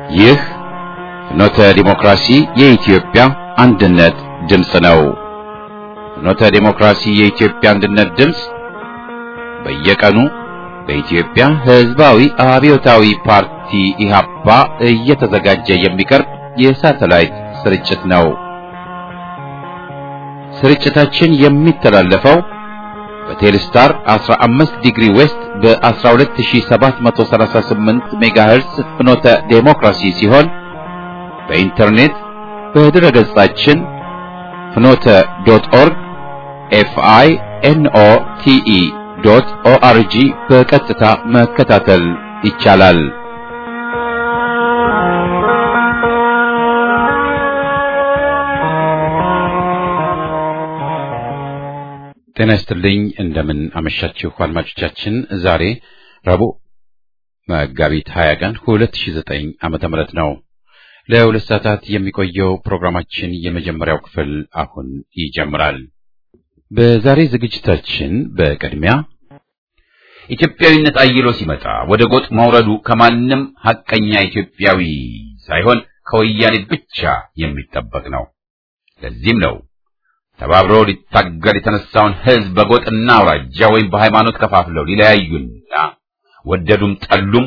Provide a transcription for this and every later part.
ይህ ፍኖተ ዲሞክራሲ የኢትዮጵያ አንድነት ድምፅ ነው። ፍኖተ ዲሞክራሲ የኢትዮጵያ አንድነት ድምፅ በየቀኑ በኢትዮጵያ ሕዝባዊ አብዮታዊ ፓርቲ ኢህአፓ እየተዘጋጀ የሚቀርብ የሳተላይት ስርጭት ነው። ስርጭታችን የሚተላለፈው በቴሌስታር 15 ዲግሪ ዌስት በ12738 ሜጋሄርስ ፍኖተ ዴሞክራሲ ሲሆን በኢንተርኔት በድረ ገጻችን ፍኖተ ዶት ኦርግ ኤፍአይ ኤንኦ ቲኢ ዶት ኦአርጂ በቀጥታ መከታተል ይቻላል። ጤና ይስጥልኝ። እንደምን አመሻችሁ አድማጮቻችን። ዛሬ ረቡዕ መጋቢት 20 ቀን 2009 ዓመተ ምህረት ነው። ለሁለት ሰዓታት የሚቆየው ፕሮግራማችን የመጀመሪያው ክፍል አሁን ይጀምራል። በዛሬ ዝግጅታችን በቅድሚያ ኢትዮጵያዊነት አይሎ ሲመጣ ወደ ጎጥ መውረዱ ከማንም ሐቀኛ ኢትዮጵያዊ ሳይሆን ከወያኔ ብቻ የሚጠበቅ ነው። ለዚህም ነው ተባብሮ ሊታገል የተነሳውን ሕዝብ በጎጥና አውራጃ ወይም በሃይማኖት ከፋፍለው ሊለያዩና ወደዱም ጠሉም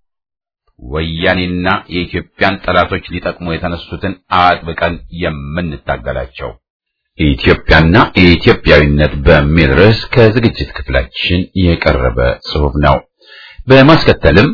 ወያኔና የኢትዮጵያን ጠላቶች ሊጠቅሙ የተነሱትን አጥብቀን የምንታገላቸው። ኢትዮጵያና ኢትዮጵያዊነት በሚል ርዕስ ከዝግጅት ክፍላችን የቀረበ ጽሑፍ ነው። በማስከተልም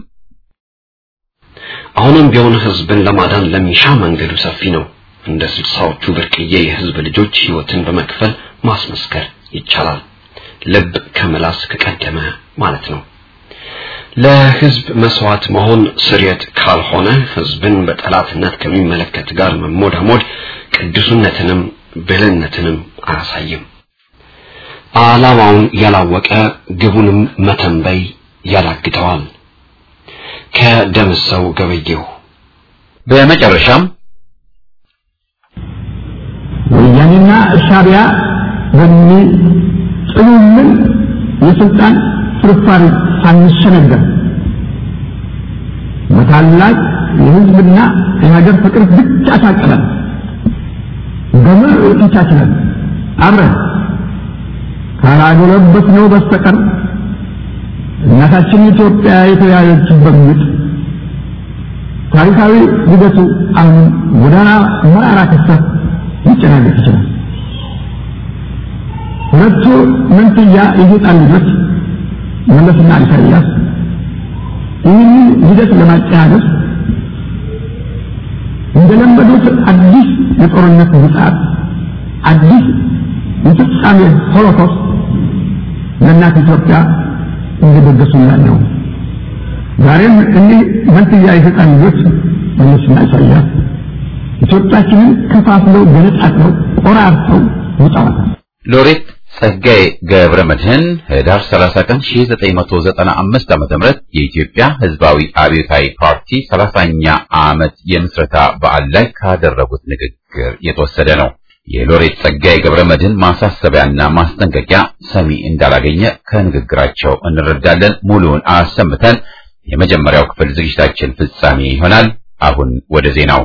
አሁንም ቢሆን ሕዝብን ለማዳን ለሚሻ መንገዱ ሰፊ ነው። እንደ ስልሳዎቹ ብርቅዬ የሕዝብ ልጆች ሕይወትን በመክፈል ማስመስከር ይቻላል። ልብ ከምላስ ከቀደመ ማለት ነው። ለሕዝብ መስዋዕት መሆን ስርየት ካልሆነ ሕዝብን በጠላትነት ከሚመለከት ጋር መሞዳሞድ ቅዱስነትንም ብልህነትንም አያሳይም። ዓላማውን ያላወቀ ግቡንም መተንበይ ያዳግተዋል። ከደምሰው ገበየሁ በመጨረሻም ወያኔና ሻዕቢያ በሚጥሉልን የስልጣን ፍርፋሪ ሳንሸነገር በታላቅ የሕዝብና የሀገር ፍቅር ብቻ ታቅደን በምር ተቻችለን አብረን ካላጎለበትነው በስተቀር እናታችን ኢትዮጵያ የተያዘችበት ምጥ ታሪካዊ ሂደቱ አሁን ጎዳና መራራ ክስተት ሊጨናገፍ ይችላል። ሁለቱ መንትያ የሰይጣን ልጆች መለስና ኢሳያስ ይህንን ሂደት ለማጨናገፍ እንደለመዱት አዲስ የጦርነት ምጽአት፣ አዲስ የፍጻሜ ሆሎኮስት ለእናት ኢትዮጵያ እንደደገሱላት ነው። ዛሬም እኒህ መንትያ የሰይጣን ልጆች መለስና ኢሳያስ ኢትዮጵያችንን ከፋፍለው ገነጣጥለው ቆራርጠው ውጠዋታል። ሎሬት ጸጋዬ ገብረ መድህን ህዳር 30 ቀን 1995 ዓ.ም የኢትዮጵያ ሕዝባዊ አብዮታዊ ፓርቲ 30ኛ ዓመት የምስረታ በዓል ላይ ካደረጉት ንግግር የተወሰደ ነው። የሎሬት ጸጋዬ ገብረ መድህን ማሳሰቢያና ማስጠንቀቂያ ሰሚ እንዳላገኘ ከንግግራቸው እንረዳለን። ሙሉውን አሰምተን የመጀመሪያው ክፍል ዝግጅታችን ፍጻሜ ይሆናል። አሁን ወደ ዜናው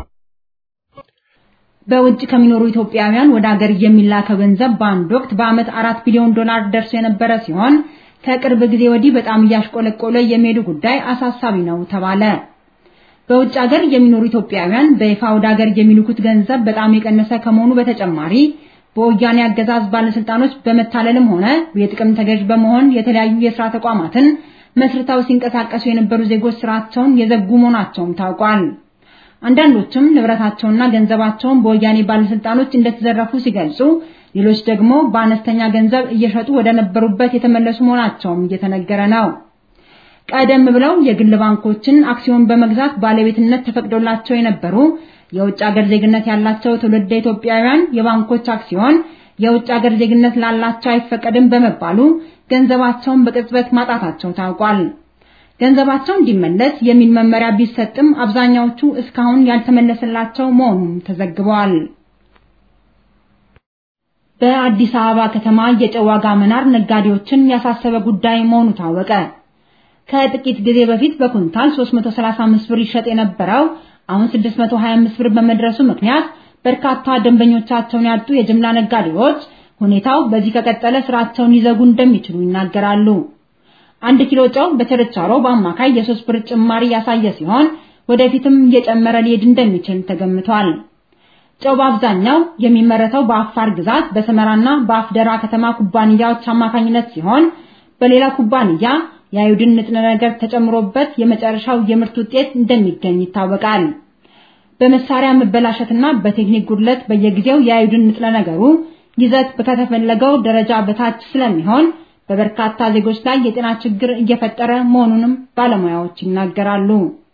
በውጭ ከሚኖሩ ኢትዮጵያውያን ወደ ሀገር የሚላከው ገንዘብ በአንድ ወቅት በዓመት አራት ቢሊዮን ዶላር ደርሶ የነበረ ሲሆን ከቅርብ ጊዜ ወዲህ በጣም እያሽቆለቆለ የሚሄዱ ጉዳይ አሳሳቢ ነው ተባለ። በውጭ ሀገር የሚኖሩ ኢትዮጵያውያን በይፋ ወደ ሀገር የሚልኩት ገንዘብ በጣም የቀነሰ ከመሆኑ በተጨማሪ በወያኔ አገዛዝ ባለስልጣኖች በመታለልም ሆነ የጥቅም ተገዥ በመሆን የተለያዩ የስራ ተቋማትን መስርተው ሲንቀሳቀሱ የነበሩ ዜጎች ስራቸውን የዘጉ መሆናቸውም ታውቋል። አንዳንዶችም ንብረታቸውና ገንዘባቸውን በወያኔ ባለስልጣኖች እንደተዘረፉ ሲገልጹ፣ ሌሎች ደግሞ በአነስተኛ ገንዘብ እየሸጡ ወደ ነበሩበት የተመለሱ መሆናቸውም እየተነገረ ነው። ቀደም ብለው የግል ባንኮችን አክሲዮን በመግዛት ባለቤትነት ተፈቅዶላቸው የነበሩ የውጭ ሀገር ዜግነት ያላቸው ትውልደ ኢትዮጵያውያን የባንኮች አክሲዮን የውጭ ሀገር ዜግነት ላላቸው አይፈቀድም በመባሉ ገንዘባቸውን በቅጽበት ማጣታቸው ታውቋል። ገንዘባቸው እንዲመለስ የሚል መመሪያ ቢሰጥም አብዛኛዎቹ እስካሁን ያልተመለሰላቸው መሆኑን ተዘግበዋል። በአዲስ አበባ ከተማ የጨው ዋጋ መናር ነጋዴዎችን ያሳሰበ ጉዳይ መሆኑ ታወቀ። ከጥቂት ጊዜ በፊት በኩንታል 335 ብር ይሸጥ የነበረው አሁን 625 ብር በመድረሱ ምክንያት በርካታ ደንበኞቻቸውን ያጡ የጅምላ ነጋዴዎች ሁኔታው በዚህ ከቀጠለ ስራቸውን ሊዘጉ እንደሚችሉ ይናገራሉ። አንድ ኪሎ ጨው በችርቻሮ በአማካይ የሶስት ብር ጭማሪ ያሳየ ሲሆን ወደፊትም እየጨመረ ሊሄድ እንደሚችል ተገምቷል። ጨው በአብዛኛው የሚመረተው በአፋር ግዛት በሰመራና በአፍደራ ከተማ ኩባንያዎች አማካኝነት ሲሆን በሌላ ኩባንያ የአዮዲን ንጥረ ነገር ተጨምሮበት የመጨረሻው የምርት ውጤት እንደሚገኝ ይታወቃል። በመሳሪያ መበላሸትና በቴክኒክ ጉድለት በየጊዜው የአዮዲን ንጥረ ነገሩ ይዘት ከተፈለገው ደረጃ በታች ስለሚሆን በበርካታ ዜጎች ላይ የጤና ችግር እየፈጠረ መሆኑንም ባለሙያዎች ይናገራሉ።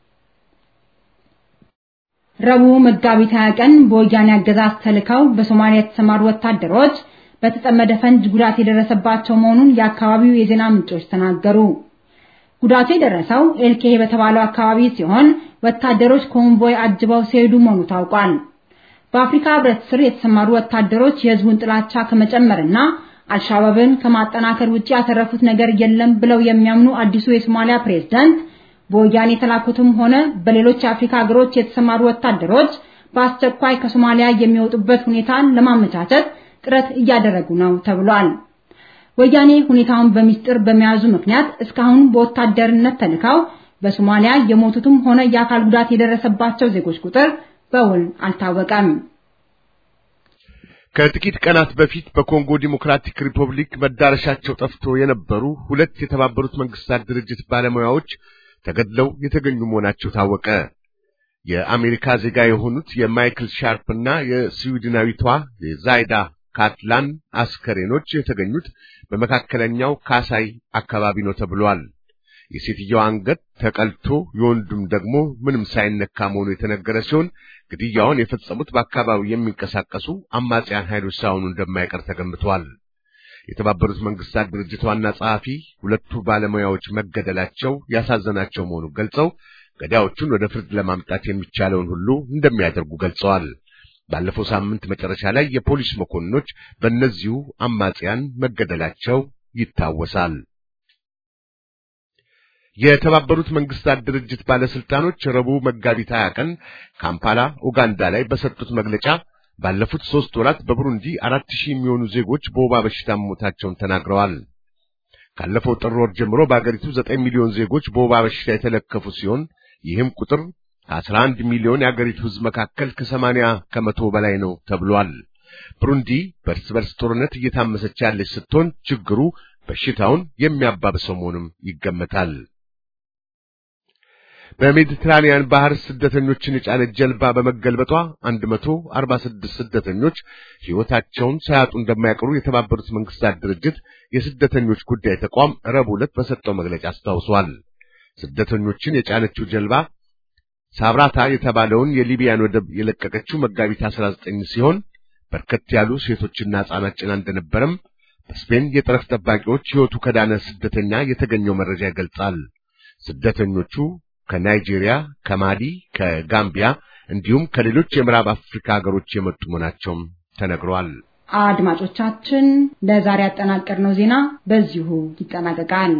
ረቡዕ መጋቢት 20 ቀን በወያኔ አገዛዝ ተልከው በሶማሊያ የተሰማሩ ወታደሮች በተጠመደ ፈንጅ ጉዳት የደረሰባቸው መሆኑን የአካባቢው የዜና ምንጮች ተናገሩ። ጉዳቱ የደረሰው ኤልኬ በተባለው አካባቢ ሲሆን ወታደሮች ኮንቮይ አጅበው ሲሄዱ መሆኑ ታውቋል። በአፍሪካ ሕብረት ስር የተሰማሩ ወታደሮች የህዝቡን ጥላቻ ከመጨመርና አልሻባብን ከማጠናከር ውጪ ያተረፉት ነገር የለም ብለው የሚያምኑ አዲሱ የሶማሊያ ፕሬዝዳንት በወያኔ የተላኩትም ሆነ በሌሎች የአፍሪካ ሀገሮች የተሰማሩ ወታደሮች በአስቸኳይ ከሶማሊያ የሚወጡበት ሁኔታን ለማመቻቸት ጥረት እያደረጉ ነው ተብሏል። ወያኔ ሁኔታውን በሚስጥር በመያዙ ምክንያት እስካሁን በወታደርነት ተልከው በሶማሊያ የሞቱትም ሆነ የአካል ጉዳት የደረሰባቸው ዜጎች ቁጥር በውል አልታወቀም። ከጥቂት ቀናት በፊት በኮንጎ ዲሞክራቲክ ሪፐብሊክ መዳረሻቸው ጠፍቶ የነበሩ ሁለት የተባበሩት መንግስታት ድርጅት ባለሙያዎች ተገድለው የተገኙ መሆናቸው ታወቀ። የአሜሪካ ዜጋ የሆኑት የማይክል ሻርፕ እና የስዊድናዊቷ የዛይዳ ካትላን አስከሬኖች የተገኙት በመካከለኛው ካሳይ አካባቢ ነው ተብሏል። የሴትየዋ አንገት ተቀልቶ የወንዱም ደግሞ ምንም ሳይነካ መሆኑ የተነገረ ሲሆን ግድያውን የፈጸሙት በአካባቢው የሚንቀሳቀሱ አማጽያን ኃይሎች ሳይሆኑ እንደማይቀር ተገምቷል። የተባበሩት መንግስታት ድርጅት ዋና ጸሐፊ ሁለቱ ባለሙያዎች መገደላቸው ያሳዘናቸው መሆኑን ገልጸው ገዳዮቹን ወደ ፍርድ ለማምጣት የሚቻለውን ሁሉ እንደሚያደርጉ ገልጸዋል። ባለፈው ሳምንት መጨረሻ ላይ የፖሊስ መኮንኖች በእነዚሁ አማጽያን መገደላቸው ይታወሳል። የተባበሩት መንግስታት ድርጅት ባለስልጣኖች ረቡዕ መጋቢት 20 ቀን ካምፓላ ኡጋንዳ ላይ በሰጡት መግለጫ ባለፉት ሦስት ወራት በቡሩንዲ አራት ሺህ የሚሆኑ ዜጎች በወባ በሽታ መሞታቸውን ተናግረዋል። ካለፈው ጥር ወር ጀምሮ በአገሪቱ ዘጠኝ ሚሊዮን ዜጎች በወባ በሽታ የተለከፉ ሲሆን ይህም ቁጥር ከአስራ አንድ ሚሊዮን የአገሪቱ ሕዝብ መካከል ከሰማንያ ከመቶ በላይ ነው ተብሏል። ብሩንዲ በእርስ በርስ ጦርነት እየታመሰች ያለች ስትሆን ችግሩ በሽታውን የሚያባብሰው መሆኑም ይገመታል። በሜዲትራኒያን ባህር ስደተኞችን የጫነች ጀልባ በመገልበጧ 146 ስደተኞች ሕይወታቸውን ሳያጡ እንደማይቀሩ የተባበሩት መንግስታት ድርጅት የስደተኞች ጉዳይ ተቋም ረቡዕ ዕለት በሰጠው መግለጫ አስታውሷል። ስደተኞችን የጫነችው ጀልባ ሳብራታ የተባለውን የሊቢያን ወደብ የለቀቀችው መጋቢት 19 ሲሆን በርከት ያሉ ሴቶችና ሕፃናት ጭና እንደነበረም በስፔን የጠረፍ ጠባቂዎች ሕይወቱ ከዳነ ስደተኛ የተገኘው መረጃ ይገልጻል። ስደተኞቹ ከናይጄሪያ፣ ከማሊ፣ ከጋምቢያ እንዲሁም ከሌሎች የምዕራብ አፍሪካ ሀገሮች የመጡ መሆናቸውም ተነግሯል። አድማጮቻችን ለዛሬ ያጠናቀርነው ዜና በዚሁ ይጠናቀቃል።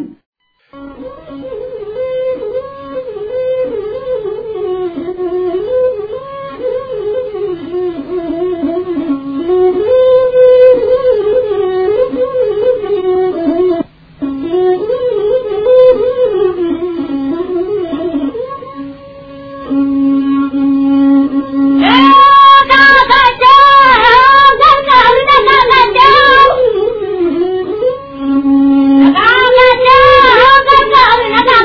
Thank you.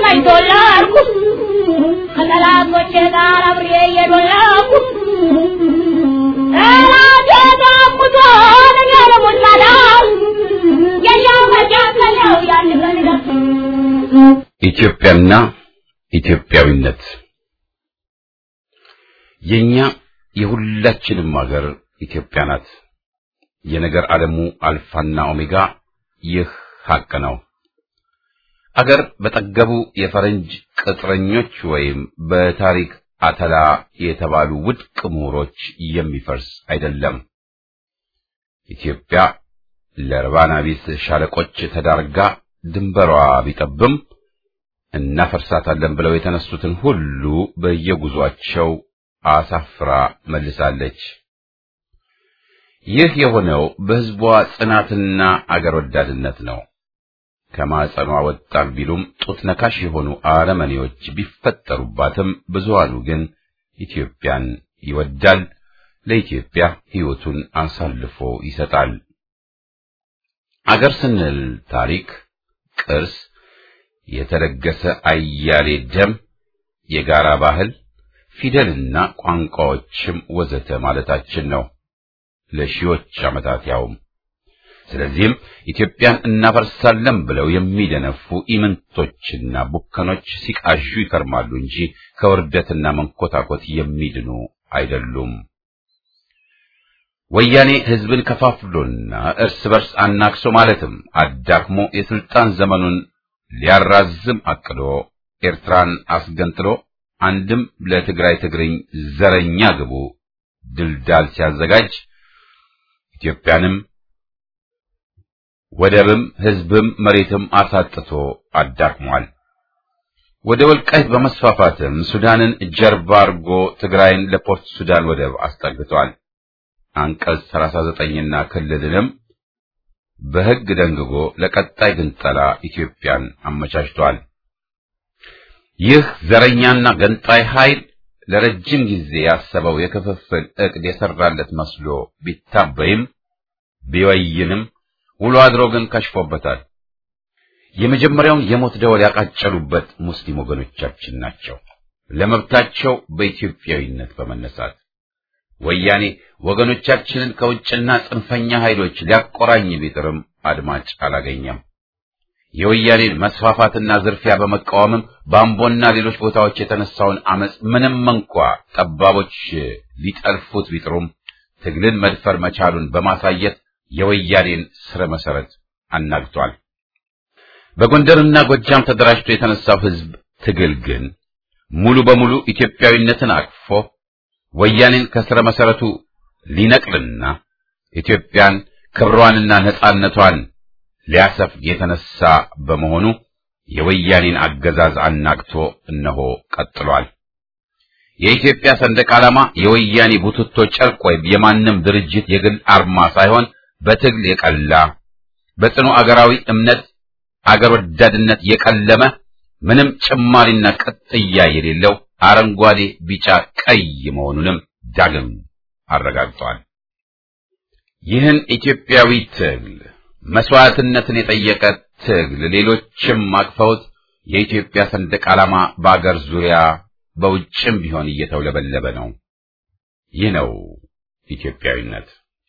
ነኝ ተወለድኩ ከጠላቶቼ ጋር አብሬ እየዶለኩ ጠላቴ ሙቶን እኔ ልሙት ታዲያ የሻው መካከለው ያን ፈልገት ኢትዮጵያና ኢትዮጵያዊነት የኛ የሁላችንም ሀገር ኢትዮጵያ ናት። የነገር ዓለሙ አልፋና ኦሜጋ ይህ ሐቅ ነው። አገር በጠገቡ የፈረንጅ ቅጥረኞች ወይም በታሪክ አተላ የተባሉ ውድቅ ምሁሮች የሚፈርስ አይደለም። ኢትዮጵያ ለርባና ቢስ ሻለቆች ተዳርጋ ድንበሯ ቢጠብም እናፈርሳታለን ብለው የተነሱትን ሁሉ በየጉዟቸው አሳፍራ መልሳለች። ይህ የሆነው በሕዝቧ ጽናትና አገር ወዳድነት ነው። ከማጸኗ ወጣን ቢሉም ጡት ነካሽ የሆኑ አረመኔዎች ቢፈጠሩባትም ብዙሃኑ ግን ኢትዮጵያን ይወዳል፣ ለኢትዮጵያ ሕይወቱን አሳልፎ ይሰጣል። አገር ስንል ታሪክ፣ ቅርስ፣ የተለገሰ አያሌ ደም፣ የጋራ ባህል፣ ፊደልና ቋንቋዎችም ወዘተ ማለታችን ነው። ለሺዎች ዓመታት ያውም ስለዚህም ኢትዮጵያን እናፈርሳለን ብለው የሚደነፉ ኢምንቶችና ቡከኖች ሲቃዡ ይከርማሉ እንጂ ከውርደትና መንኮታኮት የሚድኑ አይደሉም። ወያኔ ሕዝብን ከፋፍሎና እርስ በርስ አናክሶ ማለትም አዳክሞ የስልጣን ዘመኑን ሊያራዝም አቅዶ ኤርትራን አስገንጥሎ አንድም ለትግራይ ትግርኝ ዘረኛ ግቡ ድልዳል ሲያዘጋጅ ኢትዮጵያንም ወደብም ሕዝብም መሬትም አሳጥቶ አዳክሟል። ወደ ወልቃይት በመስፋፋትም ሱዳንን ጀርባ አርጎ ትግራይን ለፖርት ሱዳን ወደብ አስጠግቷል። አንቀጽ 39ና ክልልንም በሕግ ደንግጎ ለቀጣይ ግንጠላ ኢትዮጵያን አመቻችቷል። ይህ ዘረኛና ገንጣይ ኃይል ለረጅም ጊዜ ያሰበው የክፍፍል ዕቅድ የሰራለት መስሎ ቢታበይም ቢወይንም ውሎ አድሮ ግን ከሽፎበታል። የመጀመሪያውን የሞት ደወል ያቃጨሉበት ሙስሊም ወገኖቻችን ናቸው። ለመብታቸው በኢትዮጵያዊነት በመነሳት ወያኔ ወገኖቻችንን ከውጭና ጽንፈኛ ኃይሎች ሊያቆራኝ ቢጥርም አድማጭ አላገኘም። የወያኔን መስፋፋትና ዝርፊያ በመቃወምም በአምቦና ሌሎች ቦታዎች የተነሳውን አመጽ ምንም እንኳ ጠባቦች ሊጠልፉት ቢጥሩም ትግልን መድፈር መቻሉን በማሳየት የወያኔን ስረ መሰረት አናግቷል። በጎንደርና ጎጃም ተደራጅቶ የተነሳው ህዝብ ትግል ግን ሙሉ በሙሉ ኢትዮጵያዊነትን አቅፎ ወያኔን ከስረ መሰረቱ ሊነቅልና ኢትዮጵያን ክብሯንና ነጻነቷን ሊያሰፍግ የተነሳ በመሆኑ የወያኔን አገዛዝ አናግቶ እነሆ ቀጥሏል። የኢትዮጵያ ሰንደቅ ዓላማ የወያኔ ቡትቶ ጨርቅ ወይም የማንም ድርጅት የግል አርማ ሳይሆን በትግል የቀላ በጽኑ አገራዊ እምነት አገር ወዳድነት የቀለመ ምንም ጭማሪና ቅጥያ የሌለው አረንጓዴ፣ ቢጫ፣ ቀይ መሆኑንም ዳግም አረጋግጧል። ይህን ኢትዮጵያዊ ትግል መስዋዕትነትን የጠየቀ ትግል ሌሎችም አቅፈውት የኢትዮጵያ ሰንደቅ ዓላማ በአገር ዙሪያ በውጭም ቢሆን እየተውለበለበ ነው። ይህ ነው ኢትዮጵያዊነት።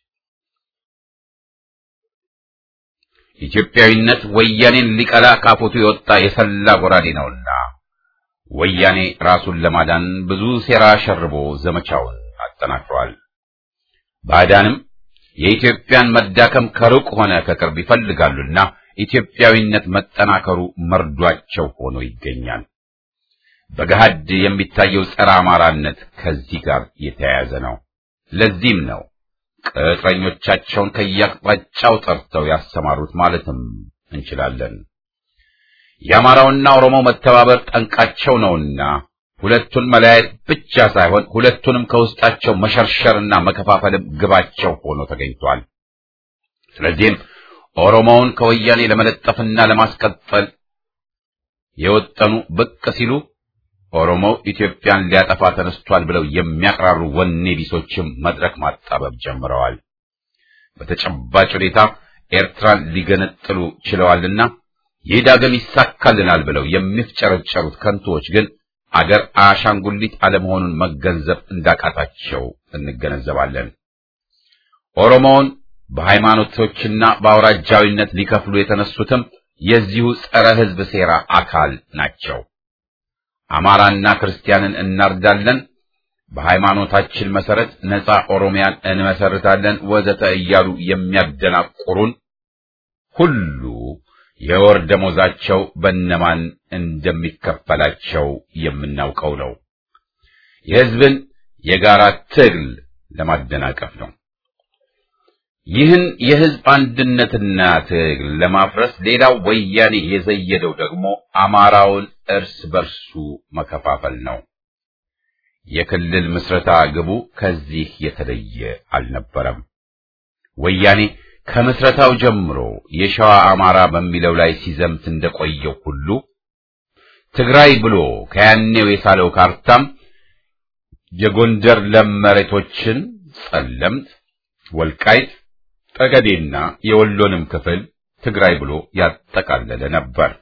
ኢትዮጵያዊነት ወያኔን ሊቀላ ካፎቱ የወጣ የሰላ ጎራዴ ነውና ወያኔ ራሱን ለማዳን ብዙ ሴራ ሸርቦ ዘመቻውን አጠናክሯል። ባዕዳንም የኢትዮጵያን መዳከም ከሩቅ ሆነ ከቅርብ ይፈልጋሉና ኢትዮጵያዊነት መጠናከሩ መርዷቸው ሆኖ ይገኛል። በገሃድ የሚታየው ጸረ አማራነት ከዚህ ጋር የተያያዘ ነው። ለዚህም ነው ቅጥረኞቻቸውን ከየአቅጣጫው ጠርተው ያሰማሩት ማለትም እንችላለን። የአማራውና ኦሮሞ መተባበር ጠንቃቸው ነውና ሁለቱን መለያየት ብቻ ሳይሆን ሁለቱንም ከውስጣቸው መሸርሸርና መከፋፈልም ግባቸው ሆኖ ተገኝቷል። ስለዚህም ኦሮሞውን ከወያኔ ለመለጠፍና ለማስቀጠል የወጠኑ ብቅ ሲሉ ኦሮሞው ኢትዮጵያን ሊያጠፋ ተነስቷል ብለው የሚያቅራሩ ወኔ ቢሶችም መድረክ ማጣበብ ጀምረዋል። በተጨባጭ ሁኔታ ኤርትራን ሊገነጥሉ ችለዋልና ይህ ዳግም ይሳካልናል ብለው የሚፍጨረጨሩት ከንቶዎች ግን አገር አሻንጉሊት አለመሆኑን መገንዘብ እንዳቃታቸው እንገነዘባለን። ኦሮሞውን በሃይማኖቶችና በአውራጃዊነት ሊከፍሉ የተነሱትም የዚሁ ጸረ ሕዝብ ሴራ አካል ናቸው። አማራና ክርስቲያንን እናርዳለን፣ በሃይማኖታችን መሰረት ነፃ ኦሮሚያን እንመሰርታለን፣ ወዘተ እያሉ የሚያደናቁሩን ሁሉ የወር ደሞዛቸው በነማን እንደሚከፈላቸው የምናውቀው ነው። የሕዝብን የጋራ ትግል ለማደናቀፍ ነው። ይህን የሕዝብ አንድነትና ትግል ለማፍረስ ሌላው ወያኔ የዘየደው ደግሞ አማራውን እርስ በርሱ መከፋፈል ነው። የክልል ምስረታ ግቡ ከዚህ የተለየ አልነበረም። ወያኔ ከምስረታው ጀምሮ የሸዋ አማራ በሚለው ላይ ሲዘምት እንደቆየው ሁሉ ትግራይ ብሎ ከያኔው የሳለው ካርታም የጎንደር ለም መሬቶችን ጸለምት፣ ወልቃይት፣ ጠገዴና የወሎንም ክፍል ትግራይ ብሎ ያጠቃለለ ነበር።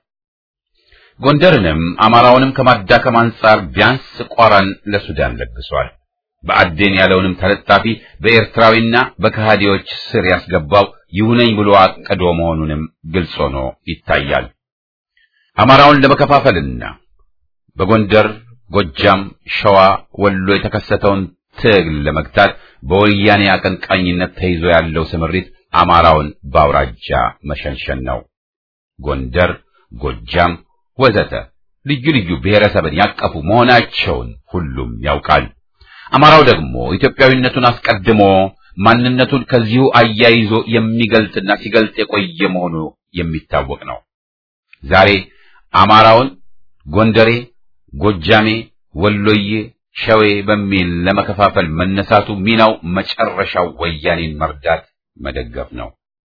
ጎንደርንም አማራውንም ከማዳከም አንጻር ቢያንስ ቋራን ለሱዳን ለግሷል። በአዴን ያለውንም ተለጣፊ በኤርትራዊና በከሃዲዎች ስር ያስገባው ይሁነኝ ብሎ አቅዶ መሆኑንም ግልጽ ሆኖ ይታያል። አማራውን ለመከፋፈልና በጎንደር፣ ጎጃም፣ ሸዋ፣ ወሎ የተከሰተውን ትግል ለመግታት በወያኔ አቀንቃኝነት ተይዞ ያለው ስምሪት አማራውን በአውራጃ መሸንሸን ነው። ጎንደር፣ ጎጃም ወዘተ ልዩ ልዩ ብሔረሰብን ያቀፉ መሆናቸውን ሁሉም ያውቃል። አማራው ደግሞ ኢትዮጵያዊነቱን አስቀድሞ ማንነቱን ከዚሁ አያይዞ የሚገልጥና ሲገልጥ የቆየ መሆኑ የሚታወቅ ነው። ዛሬ አማራውን ጎንደሬ፣ ጎጃሜ፣ ወሎዬ፣ ሸዌ በሚል ለመከፋፈል መነሳቱ ሚናው መጨረሻው ወያኔን መርዳት መደገፍ ነው።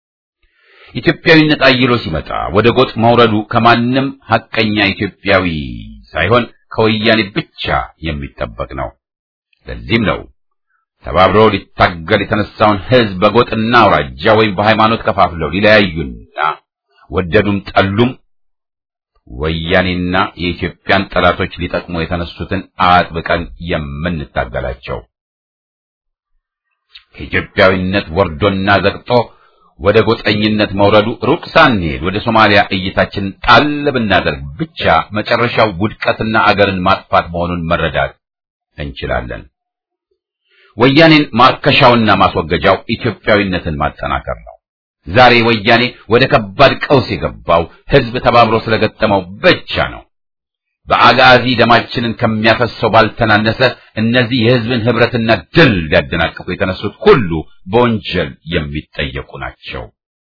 ኢትዮጵያዊነት አይሎ ሲመጣ ወደ ጎጥ መውረዱ ከማንም ሐቀኛ ኢትዮጵያዊ ሳይሆን ከወያኔ ብቻ የሚጠበቅ ነው። ለዚህም ነው ተባብሮ ሊታገል የተነሳውን ሕዝብ በጎጥና አውራጃ ወይም በሃይማኖት ከፋፍለው ሊለያዩና ወደዱም ጠሉም ወያኔና የኢትዮጵያን ጠላቶች ሊጠቅሙ የተነሱትን አጥብቀን የምንታገላቸው። ከኢትዮጵያዊነት ወርዶና ዘቅጦ ወደ ጎጠኝነት መውረዱ ሩቅ ሳንሄድ ወደ ሶማሊያ እይታችንን ጣል ብናደርግ ብቻ መጨረሻው ውድቀትና አገርን ማጥፋት መሆኑን መረዳት እንችላለን። ወያኔን ማርከሻውና ማስወገጃው ኢትዮጵያዊነትን ማጠናከር ነው። ዛሬ ወያኔ ወደ ከባድ ቀውስ የገባው ሕዝብ ተባብሮ ስለገጠመው ብቻ ነው። በአጋዚ ደማችንን ከሚያፈሰው ባልተናነሰ እነዚህ የሕዝብን ኅብረትና ድል ሊያደናቅፉ የተነሱት ሁሉ በወንጀል የሚጠየቁ ናቸው።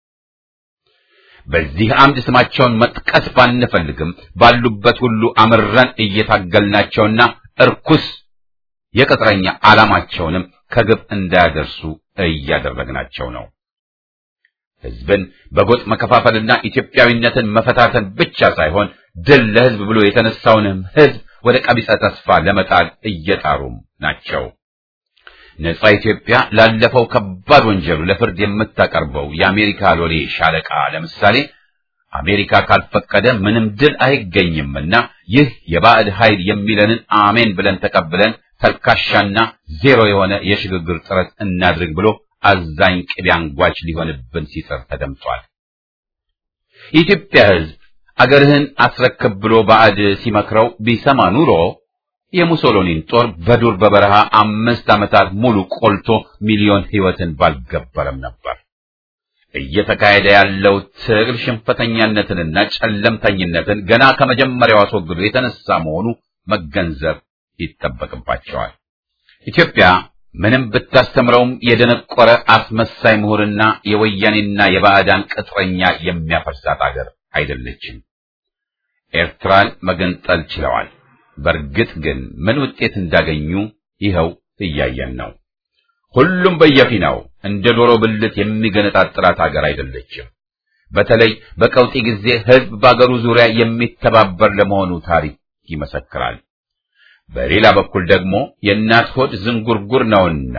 በዚህ አምድ ስማቸውን መጥቀስ ባንፈልግም ባሉበት ሁሉ አምረን እየታገልናቸውና እርኩስ የቅጥረኛ ዓላማቸውንም ከግብ እንዳያደርሱ እያደረግናቸው ነው። ሕዝብን በጎጥ መከፋፈልና ኢትዮጵያዊነትን መፈታተን ብቻ ሳይሆን ድል ለሕዝብ ብሎ የተነሳውንም ሕዝብ ወደ ቀቢጸ ተስፋ ለመጣል እየጣሩም ናቸው። ነጻ ኢትዮጵያ ላለፈው ከባድ ወንጀሉ ለፍርድ የምታቀርበው የአሜሪካ ሎሌ ሻለቃ ለምሳሌ አሜሪካ ካልፈቀደ ምንም ድል አይገኝምና ይህ የባዕድ ኃይል የሚለንን አሜን ብለን ተቀብለን ተልካሻና ዜሮ የሆነ የሽግግር ጥረት እናድርግ ብሎ አዛኝ ቅቤ አንጓች ሊሆንብን ሲጥር ተደምጧል። የኢትዮጵያ ሕዝብ አገርህን አስረክብ ብሎ ባዕድ ሲመክረው ቢሰማ ኑሮ የሙሶሎኒን ጦር በዱር በበረሃ አምስት ዓመታት ሙሉ ቆልቶ ሚሊዮን ሕይወትን ባልገበረም ነበር። እየተካሄደ ያለው ትግል ሽንፈተኛነትንና ጨለምተኝነትን ገና ከመጀመሪያው አስወግዶ የተነሳ መሆኑ መገንዘብ ይጠበቅባቸዋል። ኢትዮጵያ ምንም ብታስተምረውም የደነቆረ አስመሳይ ምሁርና የወያኔና የባዕዳን ቅጥረኛ የሚያፈርሳት አገር አይደለችም። ኤርትራን መገንጠል ችለዋል። በእርግጥ ግን ምን ውጤት እንዳገኙ ይኸው እያየን ነው። ሁሉም በየፊናው እንደ ዶሮ ብልት የሚገነጣጥላት አገር አይደለችም። በተለይ በቀውጢ ጊዜ ሕዝብ በአገሩ ዙሪያ የሚተባበር ለመሆኑ ታሪክ ይመሰክራል። በሌላ በኩል ደግሞ የእናት ሆድ ዝንጉርጉር ነውና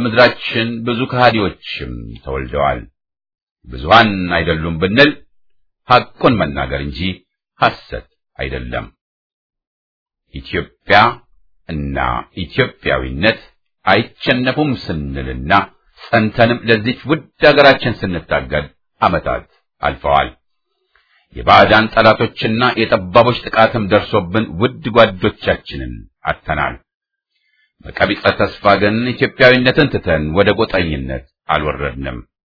በምድራችን ብዙ ከሃዲዎችም ተወልደዋል። ብዙሃን አይደሉም ብንል ሐቁን መናገር እንጂ ሐሰት አይደለም። ኢትዮጵያ እና ኢትዮጵያዊነት አይቸነፉም ስንልና ጸንተንም ለዚች ውድ ሀገራችን ስንታገል ዓመታት አልፈዋል። የባዕዳን ጠላቶችና የጠባቦች ጥቃትም ደርሶብን ውድ ጓዶቻችንን አጥተናል። በቀቢጸ ተስፋ ግን ኢትዮጵያዊነትን ትተን ወደ ጎጠኝነት አልወረድንም።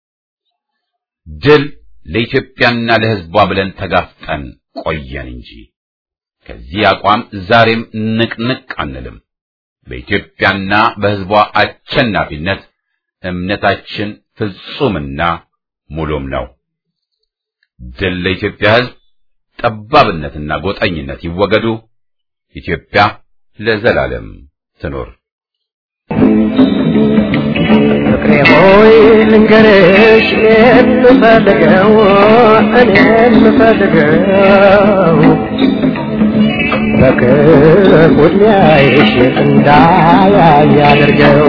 ድል ለኢትዮጵያና ለሕዝቧ ብለን ተጋፍጠን ቆየን እንጂ ከዚህ አቋም ዛሬም ንቅንቅ አንልም። በኢትዮጵያና በሕዝቧ አሸናፊነት እምነታችን ፍጹምና ሙሉም ነው። ድል ለኢትዮጵያ ሕዝብ፣ ጠባብነትና ጎጠኝነት ይወገዱ። ኢትዮጵያ ለዘላለም ትኖር። ፍቅሬ ሆይ ልንገርሽ የምፈልገው እኔ የምፈልገው በክፉ ዕድሜሽ እንዳያይ አድርገው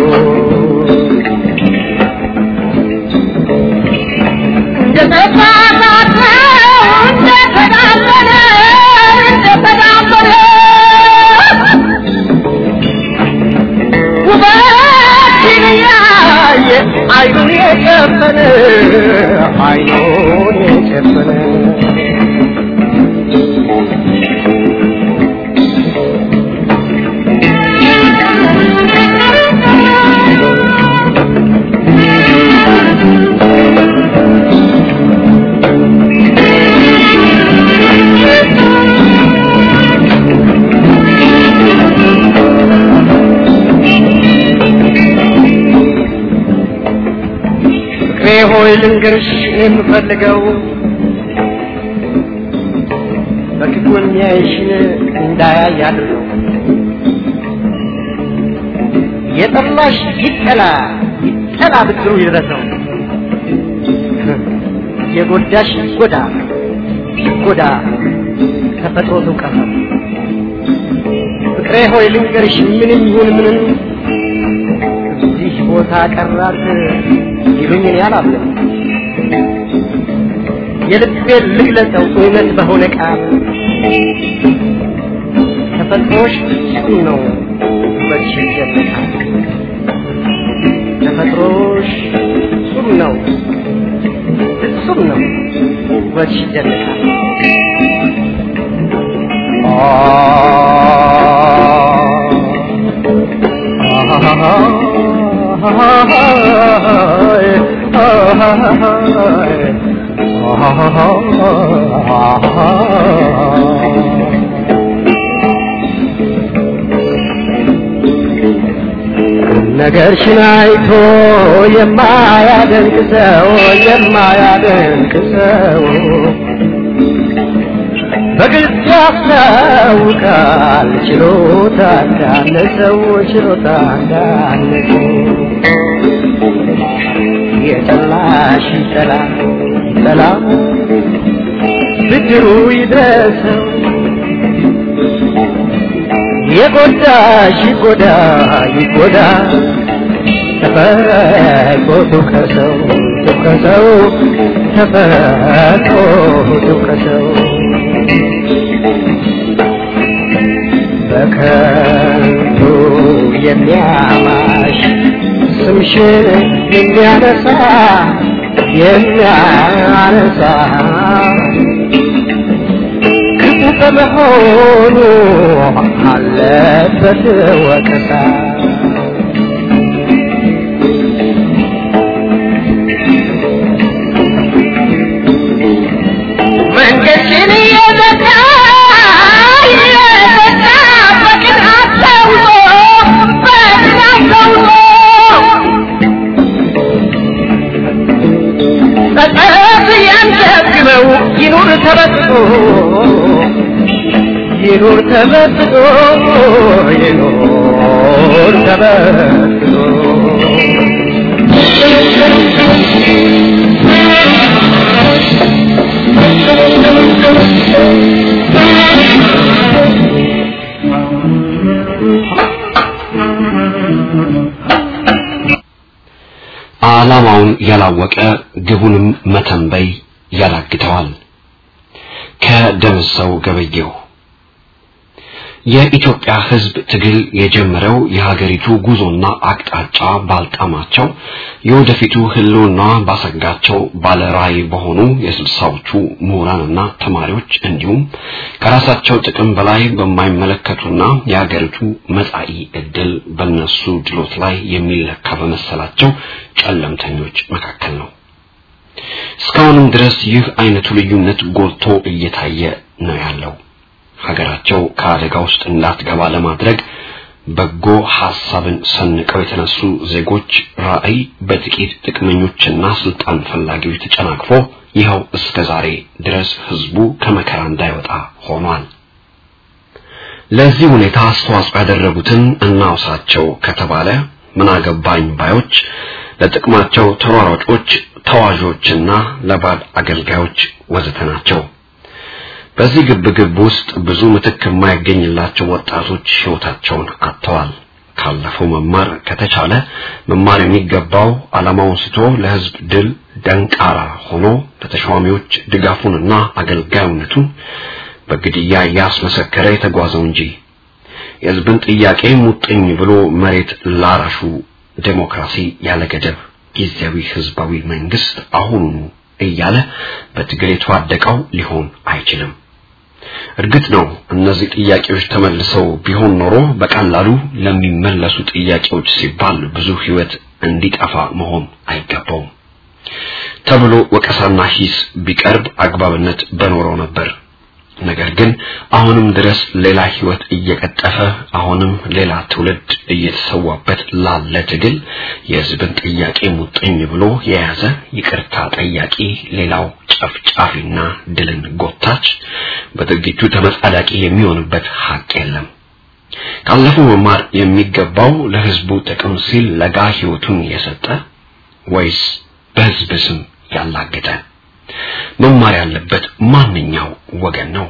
አይኑን የጨፈነ አይኑን የጨፈነ ፍቅሬ ሆይ ልንገርሽ የምፈልገው በክፉ የሚያይሽን እንዳያይ አድርገው። የጠላሽ ይጠላ ይጠላ ብድሩ ይድረሰው። የጎዳሽ ይጎዳ ይጎዳ ተፈጥሮ ትውቀሰው። ፍቅሬ ሆይ ልንገርሽ ምንም ይሁን ምንም እዚህ ቦታ ቀራት ይሉኝ እኔ አላምንም። የልቤን ልግለጸው እውነት በሆነ ቃል ተፈጥሮሽ ፍጹም ነው ውበትሽ ይደነቃል። ተፈጥሮሽ ፍጹም ነው ፍጹም ነው ውበትሽ ይደነቃል። ነገርሽን አይቶ የማያደንቅ ሰው የማያደንቅ ሰው በግልጽ ያስታውቃል ችሎታ እንዳለ ሰው ችሎታ እንዳለ ሰው የጠላሽ ይጠላ ይጠላ ብድሩ ይድረሰው የጎዳሽ ይጎዳ ይጎዳ ተፈጥሮ ትውቀሰው ትውቀሰው ተፈጥሮ ትውቀሰው በከንቱ የሚያማሽ ስምሽን የሚያነሳ የሚያነሳ ክፉ በመሆኑ አለበት ወቀሳ መንገድሽን እየዘጋ እየዘጋ በቅናት ተውሎ በቅናት ተውሎ ጸጸት ያንገብግበው ይኑር ተበጥቶ ይኑር ተበጥቶ ይኑር ተበጥቶ ዓላማውን ያላወቀ ግቡንም መተንበይ ያዳግተዋል። ከደምሰው ገበየሁ የኢትዮጵያ ሕዝብ ትግል የጀመረው የሀገሪቱ ጉዞና አቅጣጫ ባልጣማቸው የወደፊቱ ህልውና ባሰጋቸው ባለራዕይ በሆኑ የስልሳዎቹ ምሁራንና ተማሪዎች እንዲሁም ከራሳቸው ጥቅም በላይ በማይመለከቱና የሀገሪቱ መጻኢ ዕድል በነሱ ድሎት ላይ የሚለካ በመሰላቸው ጨለምተኞች መካከል ነው። እስካሁንም ድረስ ይህ አይነቱ ልዩነት ጎልቶ እየታየ ነው ያለው። ሀገራቸው ከአደጋ ውስጥ እንዳትገባ ለማድረግ በጎ ሐሳብን ሰንቀው የተነሱ ዜጎች ራዕይ በጥቂት ጥቅመኞችና ስልጣን ፈላጊዎች ተጨናቅፎ ይኸው እስከ ዛሬ ድረስ ህዝቡ ከመከራ እንዳይወጣ ሆኗል። ለዚህ ሁኔታ አስተዋጽኦ ያደረጉትን እናውሳቸው ከተባለ ምን አገባኝ ባዮች፣ ለጥቅማቸው ተሯሯጮች፣ ተዋዦችና ለባድ አገልጋዮች ወዘተ ናቸው። በዚህ ግብግብ ውስጥ ብዙ ምትክ የማይገኝላቸው ወጣቶች ህይወታቸውን አጥተዋል። ካለፈው መማር ከተቻለ መማር የሚገባው ዓላማውን ስቶ ለህዝብ ድል ደንቃራ ሆኖ ለተሿሚዎች ድጋፉንና አገልጋዩነቱን በግድያ እያስመሰከረ የተጓዘው እንጂ የህዝብን ጥያቄ ሙጥኝ ብሎ መሬት ላራሹ ዴሞክራሲ ያለ ገደብ ጊዜያዊ ህዝባዊ መንግስት አሁኑኑ እያለ በትግል የተዋደቀው ሊሆን አይችልም። እርግጥ ነው እነዚህ ጥያቄዎች ተመልሰው ቢሆን ኖሮ በቀላሉ ለሚመለሱ ጥያቄዎች ሲባል ብዙ ህይወት እንዲጠፋ መሆን አይገባውም ተብሎ ወቀሳና ሂስ ቢቀርብ አግባብነት በኖረው ነበር። ነገር ግን አሁንም ድረስ ሌላ ህይወት እየቀጠፈ አሁንም ሌላ ትውልድ እየተሰዋበት ላለ ትግል የህዝብን ጥያቄ ሙጥኝ ብሎ የያዘ ይቅርታ ጠያቂ ሌላው ጨፍጫፊና ድልን ጎታች በድርጊቱ ተመጻዳቂ የሚሆንበት ሀቅ የለም። ካለፈው መማር የሚገባው ለህዝቡ ጥቅም ሲል ለጋ ህይወቱን የሰጠ ወይስ በህዝብ ስም ያላገጠ? መማር ያለበት ማንኛው ወገን ነው?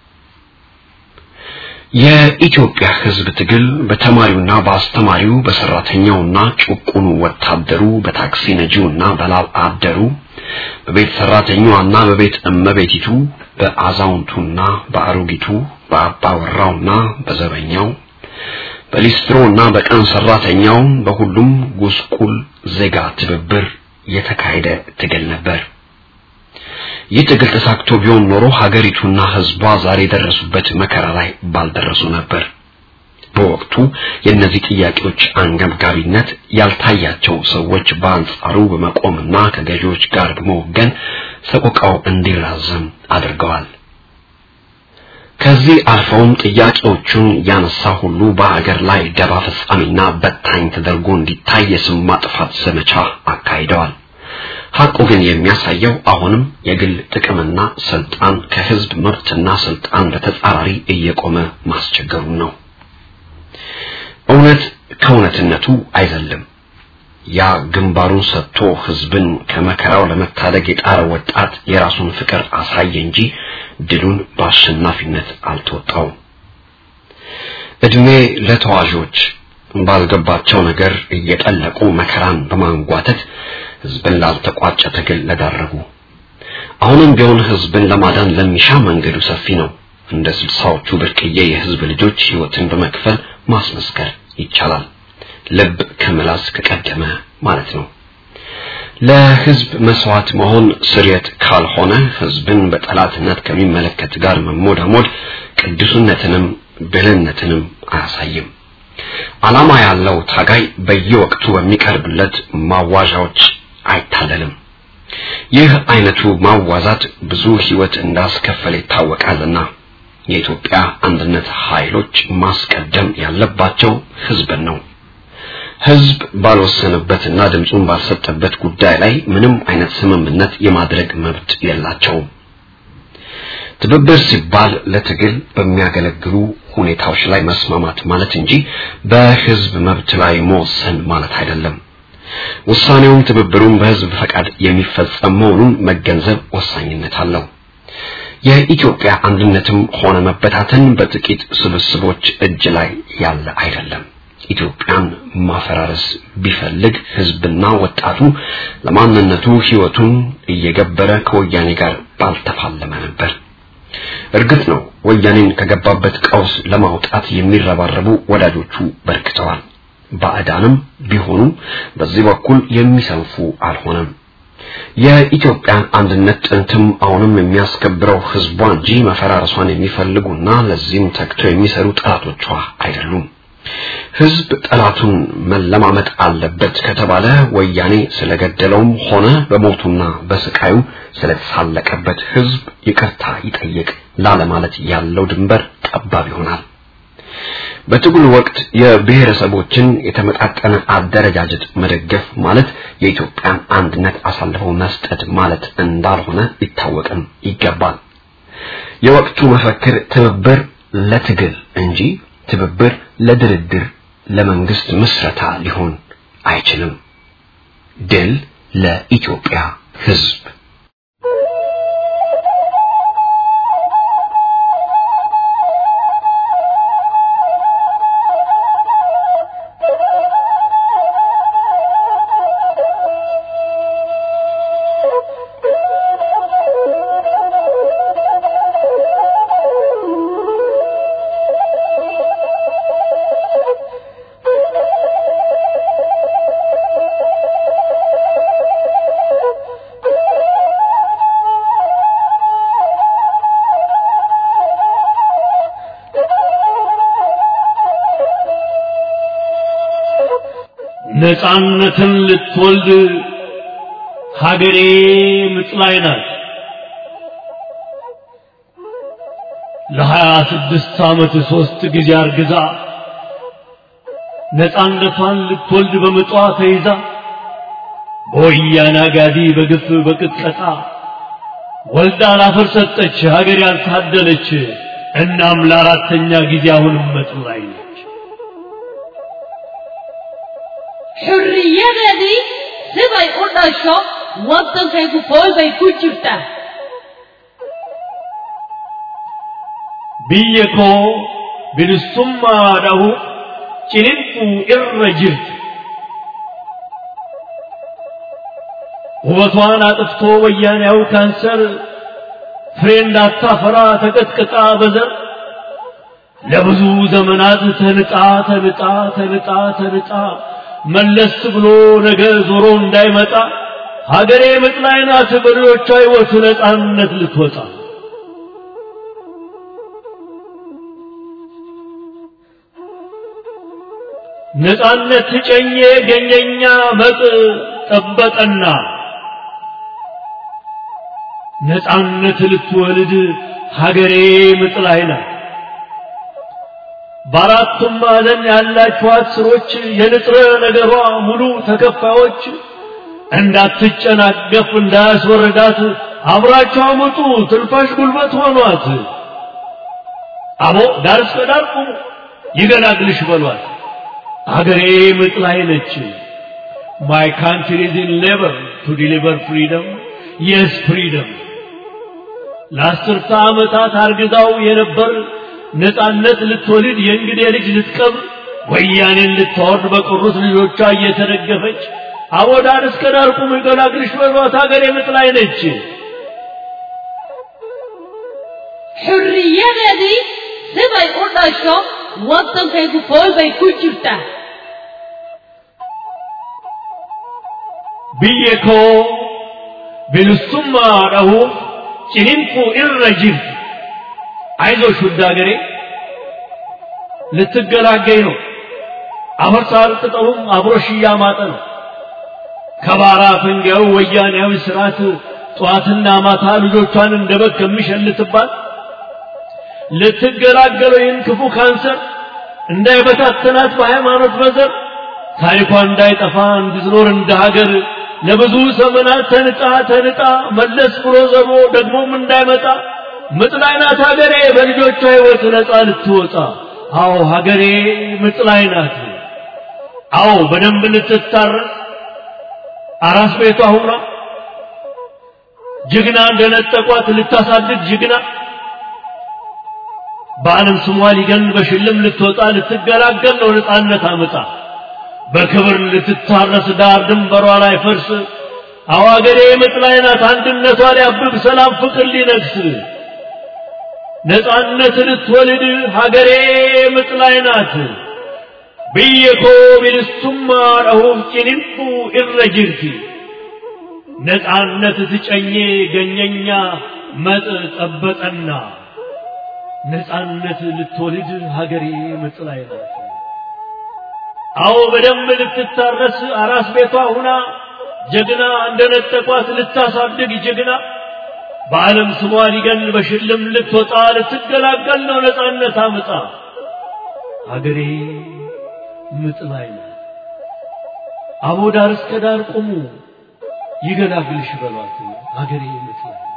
የኢትዮጵያ ህዝብ ትግል በተማሪውና በአስተማሪው በሰራተኛውና ጭቁኑ ወታደሩ በታክሲ ነጂውና በላብ አደሩ በቤት ሰራተኛዋና በቤት እመቤቲቱ በአዛውንቱና በአሮጊቱ በአባወራውና በዘበኛው በሊስትሮና በቀን ሰራተኛው በሁሉም ጉስቁል ዜጋ ትብብር የተካሄደ ትግል ነበር። ይህ ትግል ተሳክቶ ቢሆን ኖሮ ሀገሪቱና ህዝቧ ዛሬ የደረሱበት መከራ ላይ ባልደረሱ ነበር። በወቅቱ የእነዚህ ጥያቄዎች አንገብጋቢነት ያልታያቸው ሰዎች በአንጻሩ በመቆምና ከገዢዎች ጋር በመወገን ሰቆቃው እንዲራዘም አድርገዋል። ከዚህ አልፈውም ጥያቄዎቹን ያነሳ ሁሉ በሀገር ላይ ደባ ፈጻሚና በታኝ ተደርጎ እንዲታይ የስም ማጥፋት ዘመቻ አካሂደዋል። ሐቁ ግን የሚያሳየው አሁንም የግል ጥቅምና ስልጣን ከህዝብ መብትና ስልጣን በተጻራሪ እየቆመ ማስቸገሩን ነው። እውነት ከእውነትነቱ አይዘልም። ያ ግንባሩን ሰጥቶ ህዝብን ከመከራው ለመታደግ የጣረ ወጣት የራሱን ፍቅር አሳየ እንጂ ድሉን በአሸናፊነት አልተወጣውም። እድሜ ለተዋዦች ባልገባቸው ነገር እየጠለቁ መከራን በማንጓተት ህዝብን ላልተቋጨ ትግል ለዳረጉ አሁንም ቢሆን ህዝብን ለማዳን ለሚሻ መንገዱ ሰፊ ነው። እንደ ስልሳዎቹ ብርቅዬ የህዝብ ልጆች ህይወትን በመክፈል ማስመስከር ይቻላል። ልብ ከምላስ ከቀደመ ማለት ነው። ለህዝብ መስዋዕት መሆን ስርየት ካልሆነ ህዝብን በጠላትነት ከሚመለከት ጋር መሞዳሞድ ቅዱስነትንም ብልህነትንም አያሳይም። ዓላማ ያለው ታጋይ በየወቅቱ በሚቀርብለት ማዋዣዎች አይታለልም። ይህ አይነቱ ማዋዛት ብዙ ህይወት እንዳስከፈለ ይታወቃልና የኢትዮጵያ አንድነት ኃይሎች ማስቀደም ያለባቸው ህዝብን ነው። ህዝብ ባልወሰነበትና ድምፁን ባልሰጠበት ጉዳይ ላይ ምንም አይነት ስምምነት የማድረግ መብት የላቸውም። ትብብር ሲባል ለትግል በሚያገለግሉ ሁኔታዎች ላይ መስማማት ማለት እንጂ በህዝብ መብት ላይ መወሰን ማለት አይደለም። ውሳኔውም ትብብሩም በህዝብ ፈቃድ የሚፈጸም መሆኑን መገንዘብ ወሳኝነት አለው። የኢትዮጵያ አንድነትም ሆነ መበታተን በጥቂት ስብስቦች እጅ ላይ ያለ አይደለም። ኢትዮጵያን ማፈራረስ ቢፈልግ ህዝብና ወጣቱ ለማንነቱ ህይወቱን እየገበረ ከወያኔ ጋር ባልተፋለመ ነበር። እርግጥ ነው ወያኔን ከገባበት ቀውስ ለማውጣት የሚረባረቡ ወዳጆቹ በርክተዋል። ባዕዳንም ቢሆኑ በዚህ በኩል የሚሰንፉ አልሆነም። የኢትዮጵያን አንድነት ጥንትም አሁንም የሚያስከብረው ህዝቧ እንጂ መፈራረሷን የሚፈልጉና ለዚህም ተግተው የሚሰሩ ጠላቶቿ አይደሉም። ህዝብ ጠላቱን መለማመጥ አለበት ከተባለ ወያኔ ስለገደለውም ሆነ በሞቱና በስቃዩ ስለተሳለቀበት ህዝብ ይቅርታ ይጠይቅ ላለማለት ያለው ድንበር ጠባብ ይሆናል። በትግሉ ወቅት የብሔረሰቦችን የተመጣጠነ አደረጃጀት መደገፍ ማለት የኢትዮጵያን አንድነት አሳልፈው መስጠት ማለት እንዳልሆነ ሊታወቅም ይገባል። የወቅቱ መፈክር ትብብር ለትግል እንጂ ትብብር ለድርድር ለመንግስት ምስረታ ሊሆን አይችልም። ድል ለኢትዮጵያ ህዝብ። ነፃነትን ልትወልድ ሀገሬ ምጥ ላይ ናት። ለሀያ ስድስት ዓመት ሦስት ጊዜ አርግዛ ነፃነቷን ልትወልድ በምጧ ተይዛ በወያኔ አጋዲ በግፍ በቅጥቀጣ ወልዳ ላፈር ሰጠች ሀገር ያልታደለች። እናም ለአራተኛ ጊዜ አሁንም ምጥ ላይ ነች። xurriyadeedii siday u dhasho waddankaygu fool bay ku jirtaa biyya koo bilisummaadhahu ciniinquu irra jirti ውበቷን አጥፍቶ ወያኔያው ካንሰር ፍሬ እንዳታፈራ ተቀጥቅጣ በዘር ለብዙ ዘመናት ተንጣ ተንጣ ተንጣ ተንጣ መለስ ብሎ ነገ ዞሮ እንዳይመጣ ሀገሬ ምጥ ላይ ናት በልጆቿ ሕይወት ነፃነት ልትወጣ ነፃነት ጨኜ ገኘኛ መጥ ጠበቀና ነፃነት ልትወልድ ሀገሬ ምጥ ላይ ናት። በአራቱም ማዕዘን ያላችኋት ስሮች የንጥረ ነገሯ ሙሉ ተከፋዮች እንዳትጨናገፍ እንዳያስወርዳት አብራቸው አመጡ ትንፋሽ ጉልበት ሆኗት። አቦ ዳር እስከ ዳር ቁሙ ይገላግልሽ በሏት። አገሬ ምጥ ላይ ነች። My country is in labor to deliver freedom. Yes, freedom. ለአስርተ ዓመታት አርግዛው የነበር ነፃነት ልትወልድ የእንግዴ ልጅ ልትቀብር ወያኔን ልታወርድ በቀሩት ልጆቿ እየተደገፈች አቦ ዳር እስከ ዳር ቁሙ ይገላግልሽ በሏት ሀገሬ ምጥ ላይ ነች። xurriyadeedii siday u dhasho waddankaygu fool bay ku jirtaa biyya koo bilisummaadhahu ciniinquu irra jirti አይዞሽ ውድ ሀገሬ ልትገላገኝ ነው። አፈር ሳልቅጠውም አብሮሽ እያማጠ ነው። ከባራ ፈንጊያው ወያኔያዊ ስርዓት ጠዋትና ማታ ልጆቿን እንደ በግ ከሚሸልትባት ልትገላገለው ይህን ክፉ ካንሰር እንዳይበታተናት በሃይማኖት በዘር ታሪኳ እንዳይጠፋ እንድትኖር እንደ ሀገር ለብዙ ዘመናት ተንጣ ተንጣ መለስ ብሎ ዘሮ ደግሞም እንዳይመጣ ምጥ ላይ ናት ሀገሬ በልጆቿ ሕይወት ነፃ ልትወጣ። አዎ ሀገሬ ምጥ ላይ ናት። አዎ በደንብ ልትታረስ አራስ ቤቷ ሁና ጀግና እንደነጠቋት ልታሳድግ ጀግና በዓለም ስሟ ሊገን በሽልም ልትወጣ ልትገላገል ነው ነፃነት አምጣ በክብር ልትታረስ ዳር ድንበሯ ላይ ፈርስ አዎ ሀገሬ ምጥ ላይ ናት አንድነቷ ሊያብብ ሰላም ፍቅር ሊነግስ ነፃነት ልትወልድ ሀገሬ ምጥ ላይ ናት። ብየኮ ቢልሱማ ረሁፍ ጭንንፉ ኢረ ጅርቲ ነፃነት ትጨኜ ገኘኛ መጥ ጠበጠና ነፃነት ልትወልድ ሀገሬ ምጥ ላይ ናት። አዎ በደንብ ልትታረስ አራስ ቤቷ ሁና ጀግና እንደነጠቋት ልታሳድግ ጀግና በዓለም ስሟ ሊገን በሽልም ልትወጣ ልትገላገል ነው ነፃነት አምጣ ሀገሬ ምጥ ላይ ናት። አቦ ዳር እስከ ዳር ቁሙ ይገላግልሽ በሏት ሀገሬ ምጥ ላይ ናት።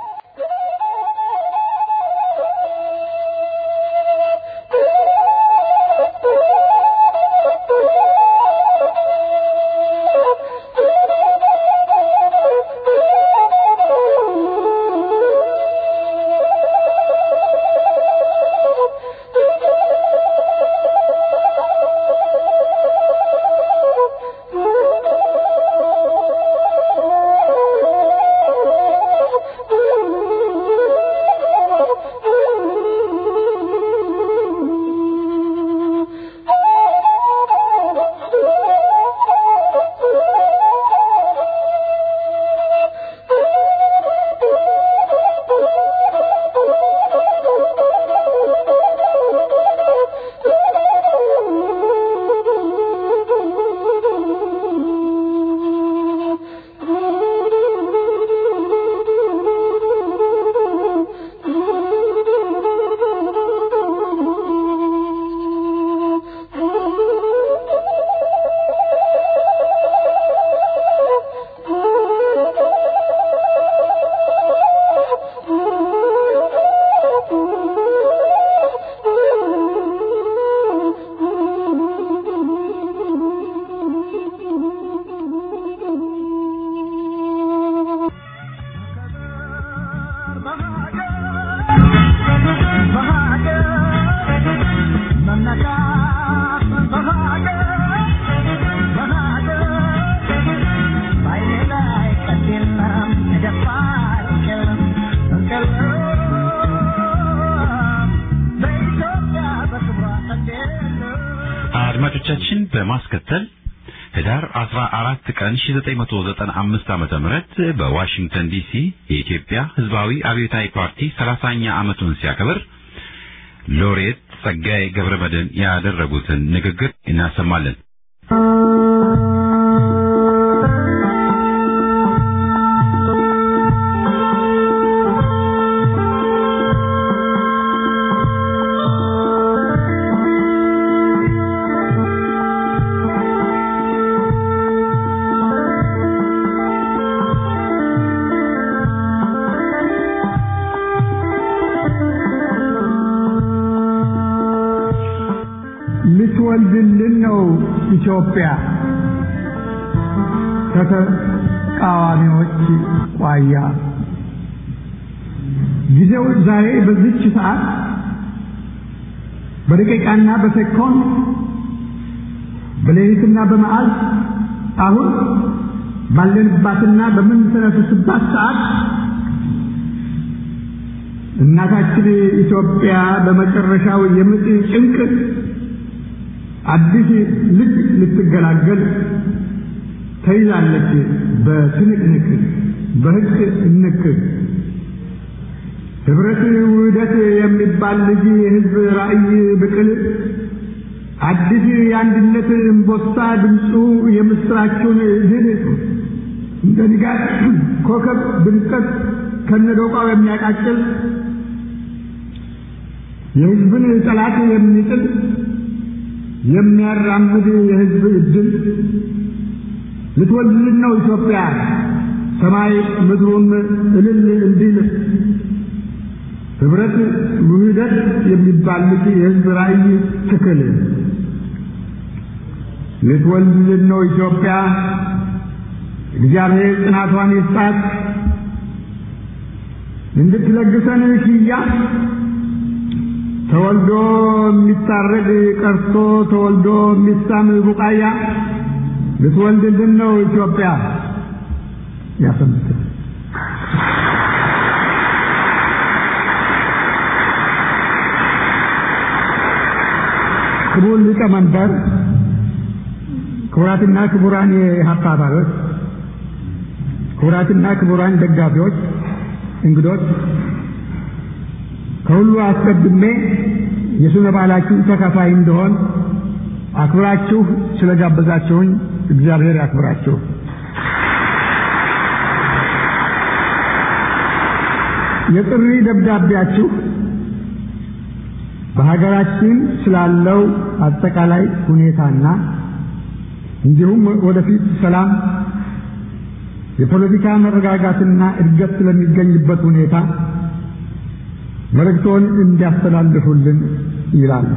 አድማጮቻችን በማስከተል ህዳር 14 ቀን 1995 ዓመተ ምህረት በዋሽንግተን ዲሲ የኢትዮጵያ ህዝባዊ አብዮታዊ ፓርቲ 30ኛ ዓመቱን ሲያከብር ሎሬት ጸጋዬ ገብረመድህን ያደረጉትን ንግግር እናሰማለን። ልትወልድልን ነው ኢትዮጵያ ከተቃዋሚዎች ቋያ ጊዜው ዛሬ በዚች ሰዓት በደቂቃና በሴኮንድ በሌሊትና በመዓልት አሁን ባለንባትና በምንተነፍስባት ሰዓት እናታችን ኢትዮጵያ በመጨረሻው የምጥ ጭንቅ አዲስ ልጅ ልትገላገል ተይዛለች በትንቅንቅ በህግ እንክ ህብረት ውህደት የሚባል ልጅ የህዝብ ራእይ ብቅል አዲስ የአንድነት እምቦሳ ድምፁ የምስራቹን ድል እንደ ንጋት ኮከብ ድምቀት ከነዶቃው የሚያቃጭል የህዝብን ጠላት የሚጥል የሚያራምድ የህዝብ እድል ልትወልድልን ነው ኢትዮጵያ ሰማይ ምድሩም እልል እንዲል ህብረት ውህደት የሚባል ልጅ የህዝብ ራእይ ትክል ልትወልድልን ነው ኢትዮጵያ እግዚአብሔር ጽናቷን ይስጣት እንድትለግሰን ሽያ ተወልዶ የሚታረድ ቀርቶ ተወልዶ የሚሳም ቡቃያ ልትወልድልን ነው ኢትዮጵያ ያሰምት ክቡር ሊቀመንበር፣ ክቡራትና ክቡራን የኢህአፓ አባሎች፣ ክቡራትና ክቡራን ደጋፊዎች፣ እንግዶች፣ ከሁሉ አስቀድሜ የስነ በዓላችሁ ተካፋይ እንደሆን አክብራችሁ ስለጋበዛችሁኝ እግዚአብሔር ያክብራችሁ። የጥሪ ደብዳቤያችሁ በሀገራችን ስላለው አጠቃላይ ሁኔታና እንዲሁም ወደፊት ሰላም፣ የፖለቲካ መረጋጋትና እድገት ስለሚገኝበት ሁኔታ መልእክቶን እንዲያስተላልፉልን ይላል።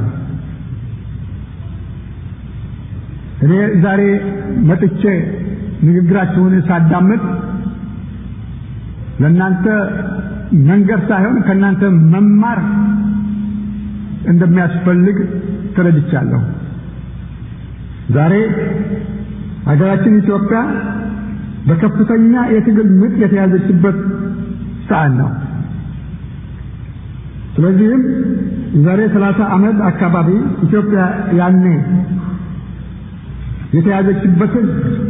እኔ ዛሬ መጥቼ ንግግራችሁን ሳዳምጥ ለእናንተ መንገድ ሳይሆን ከእናንተ መማር እንደሚያስፈልግ ተረድቻለሁ። ዛሬ ሀገራችን ኢትዮጵያ በከፍተኛ የትግል ምጥ የተያዘችበት ሰዓት ነው። ስለዚህም ዛሬ ሰላሳ ዓመት አካባቢ ኢትዮጵያ ያኔ የተያዘችበትን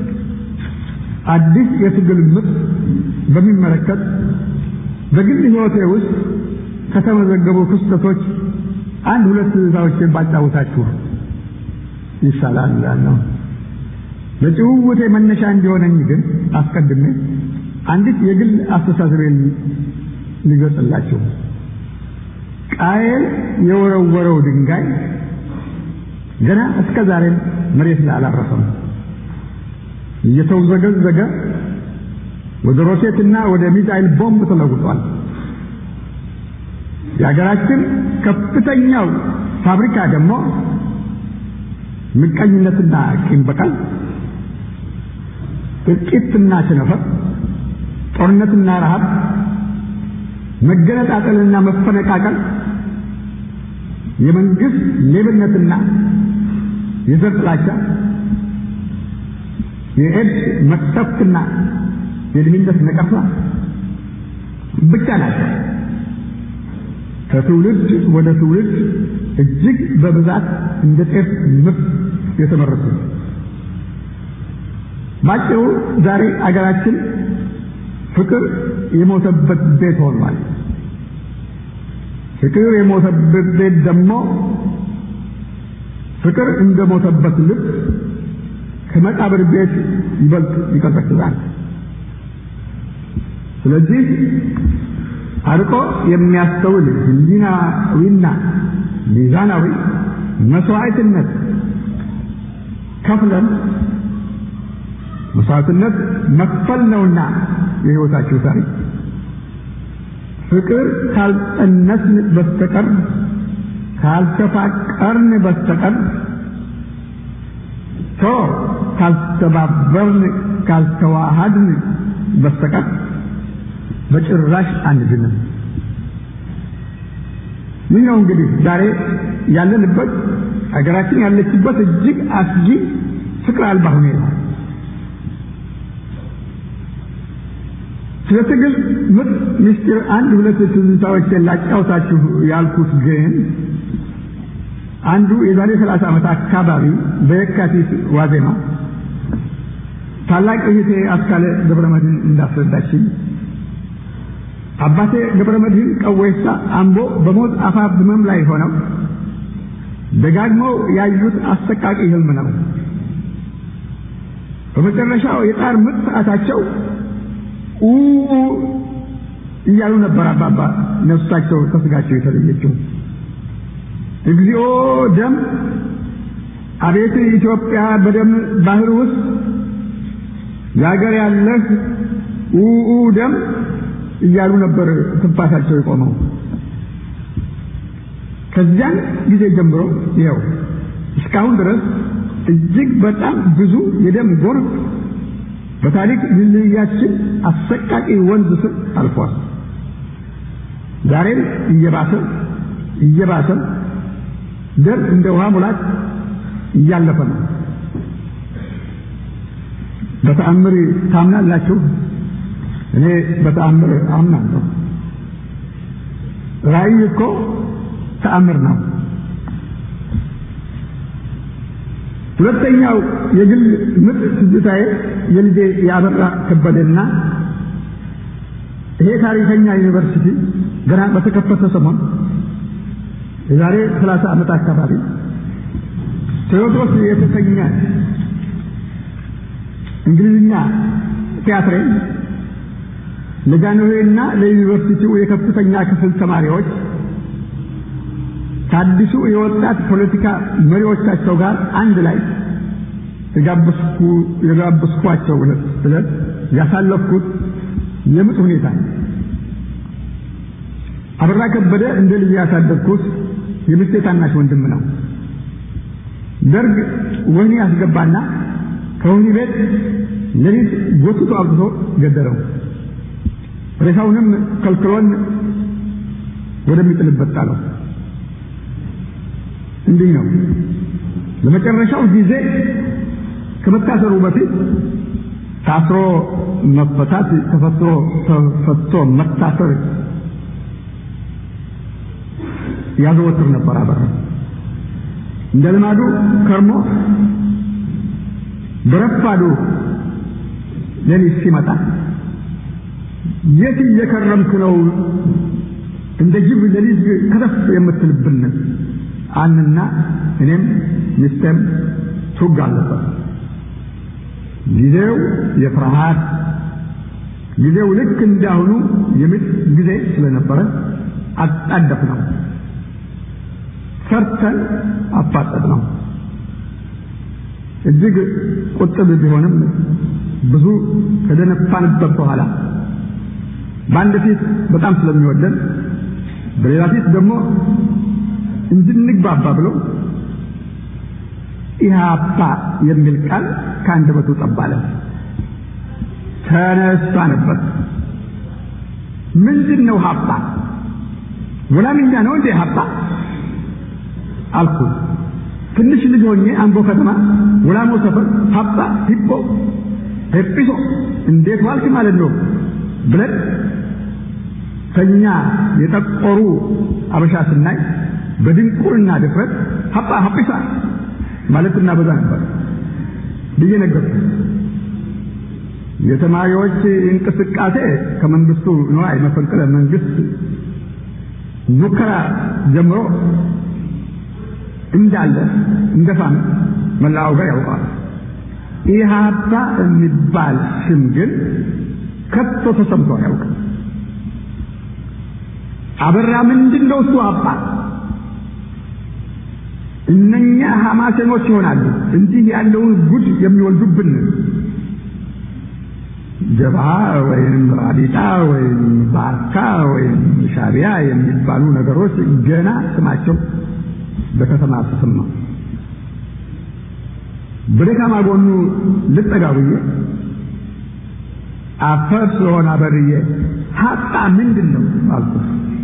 አዲስ የትግል ምጥ በሚመለከት በግል ሕይወቴ ውስጥ ከተመዘገቡ ክስተቶች አንድ ሁለት ትዕዛዎችን ባጫውታችሁ ይሻላል እላለሁ። ለጭውውቴ መነሻ እንዲሆነኝ ግን አስቀድሜ አንዲት የግል አስተሳሰቤን ሊገልጽላችሁ። ቃየል የወረወረው ድንጋይ ገና እስከ ዛሬም መሬት ላይ አላረፈም። እየተውዘገዘገ ወደ ሮኬትና ወደ ሚሳይል ቦምብ ተለውጧል። የሀገራችን ከፍተኛው ፋብሪካ ደግሞ ምቀኝነትና ቂም በቀል፣ እልቂትና ቸነፈር፣ ጦርነትና ረሃብ፣ መገነጣጠልና መፈነቃቀል፣ የመንግስት ሌብነትና የዘር ጥላቻ፣ የኤድስ መቅሰፍትና የድህነት ነቀፋ ብቻ ናቸው። ከትውልድ ወደ ትውልድ እጅግ በብዛት እንደ ጤፍ ምርት የተመረቱ ባጭሩ ዛሬ አገራችን ፍቅር የሞተበት ቤት ሆኗል። ፍቅር የሞተበት ቤት ደግሞ ፍቅር እንደ ሞተበት ልብ ከመቃብር ቤት ይበልጥ ይቀዘቅዛል። ስለዚህ አርቆ የሚያስተውል ህሊናዊና ሚዛናዊ መስዋዕትነት ከፍለን መስዋዕትነት መክፈል ነውና የህይወታችሁ ታሪክ ፍቅር ካልጸነስን በስተቀር ካልተፋቀርን በስተቀር ቶ ካልተባበርን ካልተዋሃድን በስተቀር በጭራሽ አንድንም። ይህ ነው እንግዲህ ዛሬ ያለንበት ሀገራችን ያለችበት እጅግ አስጊ ፍቅር አልባ ሁኔታ። ስለ ትግል ምጥ ምስጢር አንድ ሁለት ትዝታዎችን ላጫውታችሁ ያልኩት ግን አንዱ የዛሬ ሰላሳ ዓመት አካባቢ በየካቲት ዋዜማ ታላቅ እህቴ አስካለ ገብረመድህን እንዳስረዳችኝ አባቴ ገብረመድህን ቀወይሳ አምቦ በሞት አፋፍ ህመም ላይ ሆነው ደጋግመው ያዩት አሰቃቂ ህልም ነው። በመጨረሻው የጣር ምጥ ሰዓታቸው ኡ እያሉ ነበር አባባ ነፍሳቸው ከስጋቸው የተለየችው። እግዚኦ ደም፣ አቤት ኢትዮጵያ በደም ባህር ውስጥ የአገር ያለህ ኡኡ ደም እያሉ ነበር ትንፋሳቸው የቆመው። ከዚያን ጊዜ ጀምሮ ይኸው እስካሁን ድረስ እጅግ በጣም ብዙ የደም ጎርፍ በታሪክ ድልድያችን አሰቃቂ ወንዝ ስር አልፏል። ዛሬም እየባሰ እየባሰ ደም እንደ ውሃ ሙላት እያለፈ ነው። በተአምር ታምናላችሁ? እኔ በተአምር አምናለሁ። ራእይ እኮ ተአምር ነው። ሁለተኛው የግል ምጥ ትዝታዬ የልጄ ያበራ ከበደና ይሄ ታሪከኛ ዩኒቨርሲቲ ገና በተከፈተ ሰሞን የዛሬ 30 ዓመት አካባቢ ቴዎድሮስ የተሰኘ እንግሊዝኛ ቲያትሬን ለጃንሆይና ለዩኒቨርሲቲው የከፍተኛ ክፍል ተማሪዎች ከአዲሱ የወጣት ፖለቲካ መሪዎቻቸው ጋር አንድ ላይ የጋበዝኩ የጋበዝኳቸው ዕለት ያሳለፍኩት የምጥ ሁኔታ አበራ ከበደ እንደ ልጅ ያሳደግኩት የሚስቴ ታናሽ ወንድም ነው። ደርግ ወህኒ ያስገባና ከወህኒ ቤት ሌሊት ጎትቶ አውጥቶ ገደለው። ሬሳውንም ከልክሎን ወደሚጥልበት ጣለው። እንዲህ ነው ለመጨረሻው ጊዜ ከመታሰሩ በፊት ታስሮ መፈታት ተፈቶ ተፈቶ መታሰር ያዘወትር ነበር አበራ እንደ ልማዱ ከርሞ በረፋዱ ሌሊት ሲመጣ የት እየከረምክ ነው እንደ ጅብ ሌሊት ከተፍ የምትልብን አንና እኔም ሚስቴም ቱግ አለበት ጊዜው የፍርሃት ጊዜው ልክ እንዳሁኑ የምጥ ጊዜ ስለነበረ አጣደፍ ነው ሰርተን አፋጠጥ ነው እጅግ ቁጥብ ቢሆንም ብዙ ከደነፋንበት በኋላ በአንድ ፊት በጣም ስለሚወደን በሌላ ፊት ደግሞ እንድንግባባ ብሎ ኢህአፓ የሚል ቃል ከአንደበቱ ጠባለ። ተነሳ ነበር። ምንድን ነው ሀፓ? ወላምኛ ነው እንዴ ሀፓ አልኩ። ትንሽ ልጅ ሆኜ አምቦ ከተማ ወላሞ ሰፈር ሀፓ ሂፖ ሄጲሶ እንዴት ዋልክ ማለት ነው ብለን ከኛ የጠቆሩ አበሻ ስናይ በድንቁርና ድፍረት ሀጳ ሀጲሳ ማለት እናበዛ ነበር ብዬ ነገርኩ። የተማሪዎች እንቅስቃሴ ከመንግስቱ ነዋይ መፈንቅለ መንግስት ሙከራ ጀምሮ እንዳለ እንደፋም መላው ሀገር ያውቀዋል። ኢህአፓ የሚባል ስም ግን ከቶ ተሰምቶ አያውቅም። አበራ ምንድን ነው እሱ አባ እነኛ ሐማሴኖች ይሆናሉ እንዲህ ያለውን ጉድ የሚወልዱብን ጀብሃ ወይም ራቢጣ ወይም ባርካ ወይም ሻቢያ የሚባሉ ነገሮች ገና ስማቸው በከተማ ተሰማ። በደካማ ጎኑ ልጠጋ ብዬ አፈር ስለሆነ አበርዬ ሀጣ ምንድን ነው አልኩት።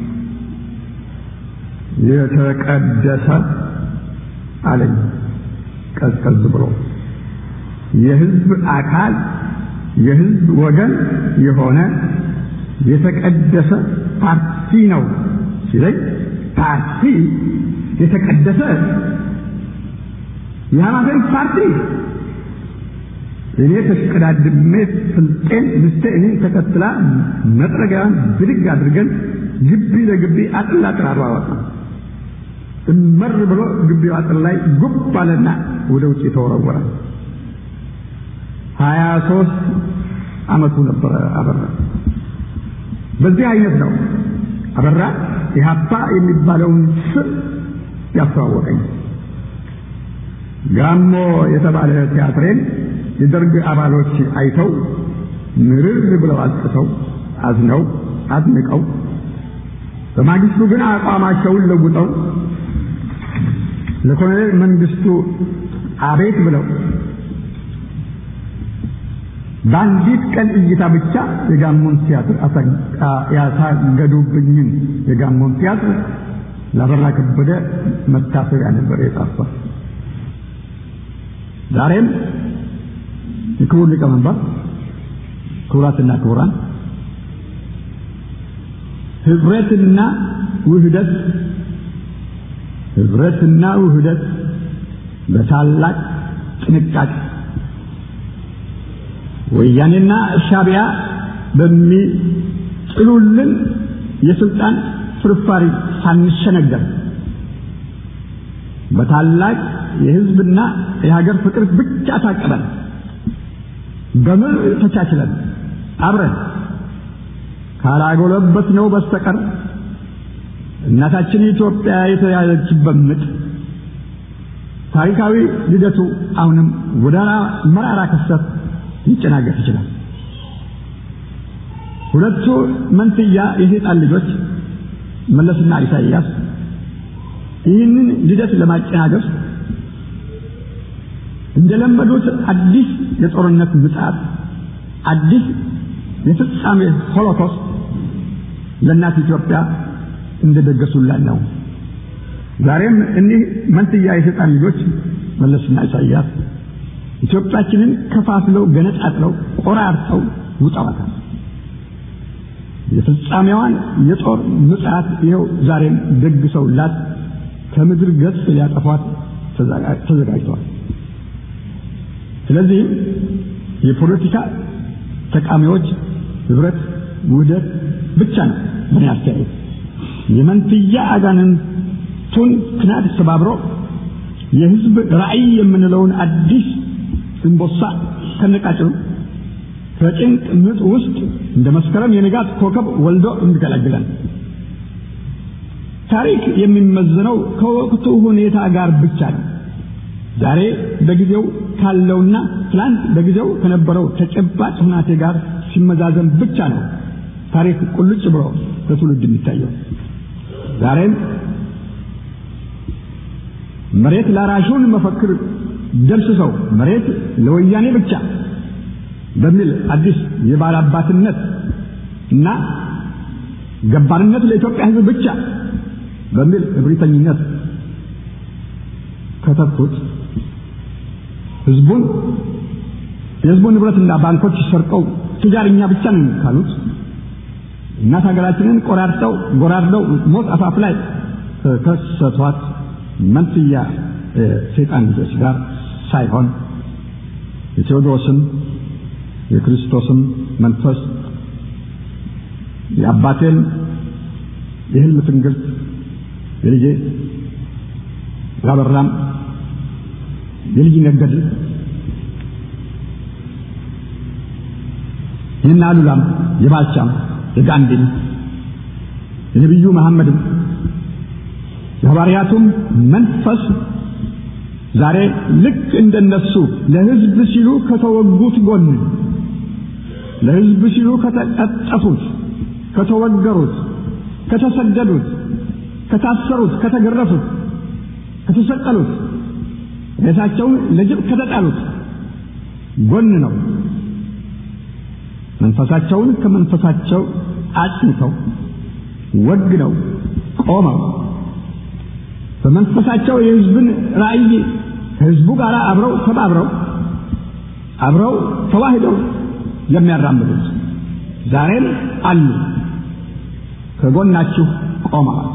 የተቀደሰ አለኝ ቀዝቀዝ ብሎ የህዝብ አካል የህዝብ ወገን የሆነ የተቀደሰ ፓርቲ ነው ሲለኝ ፓርቲ የተቀደሰ የሃይማኖት ፓርቲ እኔ ተሽቀዳድሜ ፍልጤን ምስቴ እኔን ተከትላ መጥረጊያዋን ብድግ አድርገን ግቢ ለግቢ አጥር ላጥር አሯሯጥ እመር ብሎ ግቢው አጥር ላይ ጉብ አለና ወደ ውጭ ተወረወረ። ሀያ ሶስት አመቱ ነበረ አበራ። በዚህ አይነት ነው አበራ ኢህአፓ የሚባለውን ስም ያስተዋወቀኝ። ጋሞ የተባለ ቲያትሬን የደርግ አባሎች አይተው ምርር ብለው አልቅሰው አዝነው አድንቀው በማግስቱ ግን አቋማቸውን ለውጠው ለኮሎኔል መንግስቱ አቤት ብለው በአንዲት ቀን እይታ ብቻ የጋሞን ቲያትር ያሳገዱብኝን የጋሞን ቲያትር ላበራ ከበደ መታሰቢያ ነበር የጻፈ። ዛሬም የክቡር ሊቀመንበር ክቡራትና ክቡራን ህብረትና ውህደት ህብረትና ውህደት በታላቅ ጥንቃቄ ወያኔና ሻቢያ በሚጥሉልን የስልጣን ፍርፋሪ ሳንሸነገር በታላቅ የህዝብና የሀገር ፍቅር ብቻ ታቅበን በምር ተቻችለን አብረን ካላጎለበት ነው በስተቀር እናታችን ኢትዮጵያ የተያዘችበት ምጥ ታሪካዊ ልደቱ አሁንም ወደ መራራ ክስተት ሊጨናገፍ ይችላል። ሁለቱ መንትያ የሰይጣን ልጆች መለስና ኢሳይያስ ይህንን ልደት ለማጨናገፍ እንደለመዱት አዲስ የጦርነት ምጽአት፣ አዲስ የፍጻሜ ሆሎኮስት ለእናት ኢትዮጵያ እንደደገሱላት ነው። ዛሬም እኒህ መንትያ የሰይጣን ልጆች መለስና ኢሳይያስ ኢትዮጵያችንን ከፋፍለው ገነጣጥለው ቆራርጠው ውጠዋታል። የፍጻሜዋን የጦር ምጽአት ይኸው ዛሬም ደግሰውላት ከምድር ገጽ ሊያጠፏት ተዘጋጅተዋል። ስለዚህም የፖለቲካ ተቃሚዎች ህብረት፣ ውህደት ብቻ ነው ምን አስተያየት የመንትያ አጋንንቱን ክናድ ሰባብሮ የህዝብ ራዕይ የምንለውን አዲስ እንቦሳ ከነቃጭሉ ከጭንቅ ምጥ ውስጥ እንደ መስከረም የንጋት ኮከብ ወልዶ እንዲገላግለን ታሪክ የሚመዝነው ከወቅቱ ሁኔታ ጋር ብቻ ነው። ዛሬ በጊዜው ካለውና ትላንት በጊዜው ከነበረው ተጨባጭ ሁናቴ ጋር ሲመዛዘን ብቻ ነው ታሪክ ቁልጭ ብሎ ለትውልድ የሚታየው። ዛሬም መሬት ላራሹን መፈክር ደምስሰው መሬት ለወያኔ ብቻ በሚል አዲስ የባላባትነት እና ገባርነት ለኢትዮጵያ ሕዝብ ብቻ በሚል እብሪተኝነት ከተኩት ህዝቡን የህዝቡን ንብረትና ባንኮች ሰርቀው ትጃርኛ ብቻ ነን ካሉት እናት ሀገራችንን ቆራርጠው ጎራርደው ሞት አፋፍ ላይ ከከሰቷት መንትያ ሰይጣን ልጆች ጋር ሳይሆን የቴዎድሮስም የክርስቶስም መንፈስ የአባቴን የህልም ትንግርት የልጄ ያበራም የልጅ ነገድ ይህን አሉላም የባልቻም የጋንዲም የነቢዩ መሐመድም የሐዋርያቱም መንፈስ ዛሬ ልክ እንደነሱ ለህዝብ ሲሉ ከተወጉት ጎን ለህዝብ ሲሉ ከተቀጠፉት፣ ከተወገሩት፣ ከተሰደዱት፣ ከታሰሩት፣ ከተገረፉት፣ ከተሰቀሉት፣ ሬሳቸውን ለጅብ ከተጣሉት ጎን ነው። መንፈሳቸውን ከመንፈሳቸው አጽንተው ወግነው ቆመው በመንፈሳቸው የህዝብን ራዕይ ከህዝቡ ጋር አብረው ተባብረው አብረው ተዋህደው የሚያራምዱት ዛሬም አሉ። ከጎናችሁ ቆመዋል።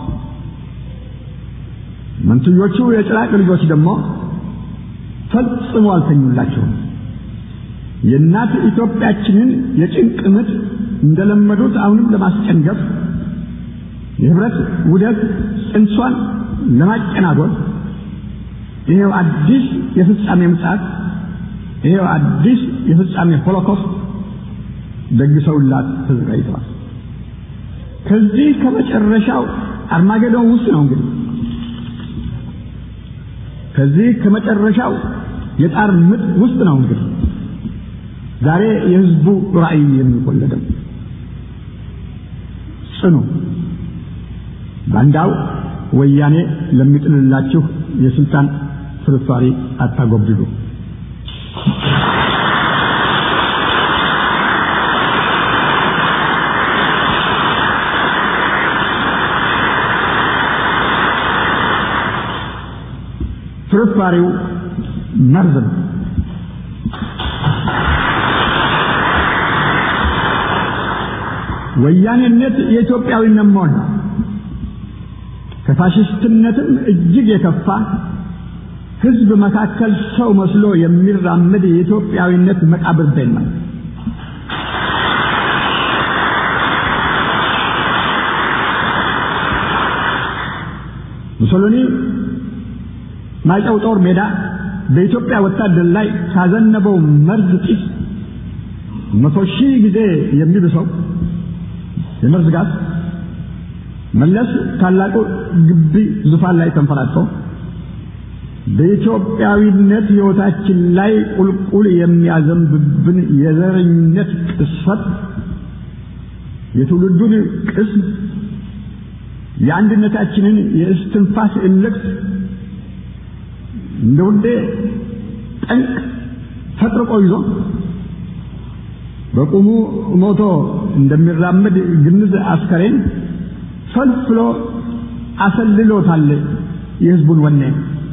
መንትዮቹ የጭራቅ ልጆች ደግሞ ፈጽሞ አልተኙላቸውም። የእናት ኢትዮጵያችንን የጭንቅ ምጥ እንደለመዱት አሁንም ለማስጨንገፍ የህብረት ውደት ጽንሷን ለማጨናጎል ይሄው አዲስ የፍጻሜ ምጽአት ይሄው አዲስ የፍጻሜ ሆሎኮስት ደግሰውላት ተዘጋጅተዋል። ከዚህ ከመጨረሻው አርማጌዶን ውስጥ ነው እንግዲህ ከዚህ ከመጨረሻው የጣር ምጥ ውስጥ ነው እንግዲህ ዛሬ የህዝቡ ራዕይ የሚወለደው ጽኑ ባንዳው ወያኔ ለሚጥልላችሁ የስልጣን ፍርፋሪ አታጎብድዱ። ፍርፋሪው መርዝ ነው። ወያኔነት የኢትዮጵያዊነት መሆን ነው። ከፋሽስትነትም እጅግ የከፋ ህዝብ መካከል ሰው መስሎ የሚራመድ የኢትዮጵያዊነት መቃብር ቤት ነው። ሙሶሎኒ ማይጨው ጦር ሜዳ በኢትዮጵያ ወታደር ላይ ካዘነበው መርዝ ጢስ መቶ ሺህ ጊዜ የሚብሰው የመርዝ ጋዝ መለስ ታላቁ ግቢ ዙፋን ላይ ተንፈራግጦ በኢትዮጵያዊነት ሕይወታችን ላይ ቁልቁል የሚያዘንብብን የዘረኝነት ቅስፈት የትውልዱን ቅስም የአንድነታችንን የእስትንፋስ እልቅት እንደ ውዴ ጠንቅ ፈጥርቆ ይዞ በቁሙ ሞቶ እንደሚራመድ ግንዝ አስከሬን ፈልፍሎ አሰልሎታል የህዝቡን ወኔ።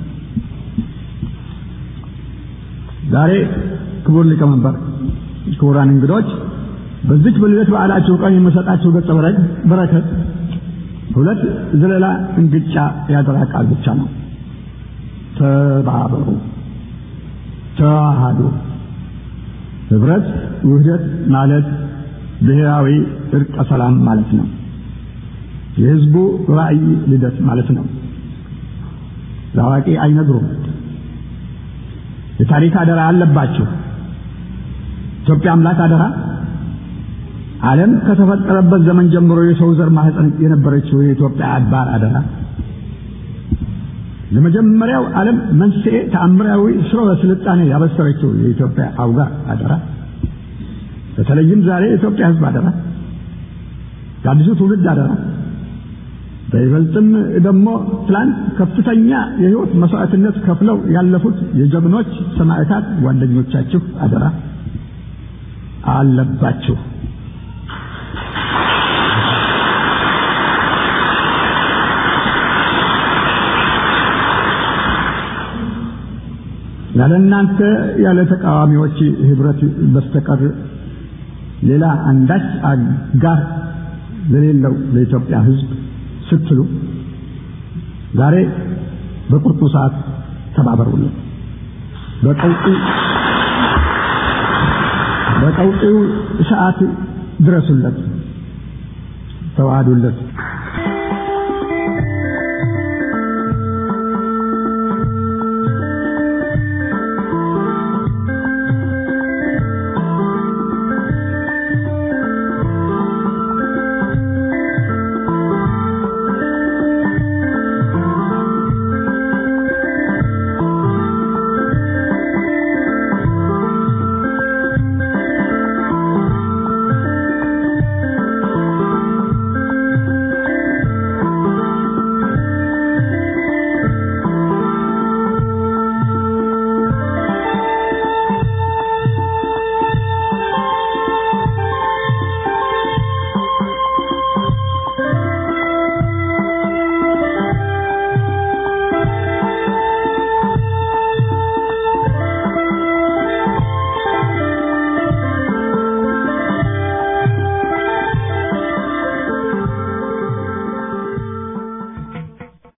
ዛሬ ክቡር ሊቀመንበር፣ ክቡራን እንግዶች በዚች በልደት በዓላችሁ ቀን የምሰጣችሁ ገጸ በረከት ሁለት ዘለላ እንግጫ ያደራ ቃል ብቻ ነው። ተባበሩ፣ ተዋሃዱ። ህብረት ውህደት ማለት ብሔራዊ እርቀ ሰላም ማለት ነው። የህዝቡ ራዕይ ልደት ማለት ነው። ለአዋቂ አይነግሩም። የታሪክ አደራ አለባችሁ። ኢትዮጵያ አምላክ አደራ ዓለም ከተፈጠረበት ዘመን ጀምሮ የሰው ዘር ማህፀን የነበረችው የኢትዮጵያ አድባር አደራ ለመጀመሪያው ዓለም መንስኤ ተአምራዊ ስርወ ስልጣኔ ያበሰረችው የኢትዮጵያ አውጋ አደራ በተለይም ዛሬ የኢትዮጵያ ህዝብ አደራ የአዲሱ ትውልድ አደራ በይበልጥም ደግሞ ትላንት ከፍተኛ የህይወት መስዋዕትነት ከፍለው ያለፉት የጀግኖች ሰማዕታት ጓደኞቻችሁ አደራ አለባችሁ። ያለ እናንተ ያለ ተቃዋሚዎች ህብረት በስተቀር ሌላ አንዳች አጋር ለሌለው ለኢትዮጵያ ህዝብ ስትሉ ዛሬ በቁርጡ ሰዓት ተባበሩልን። በቀውጢ በቀውጢው ሰዓት ድረሱለት፣ ተዋሃዱለት።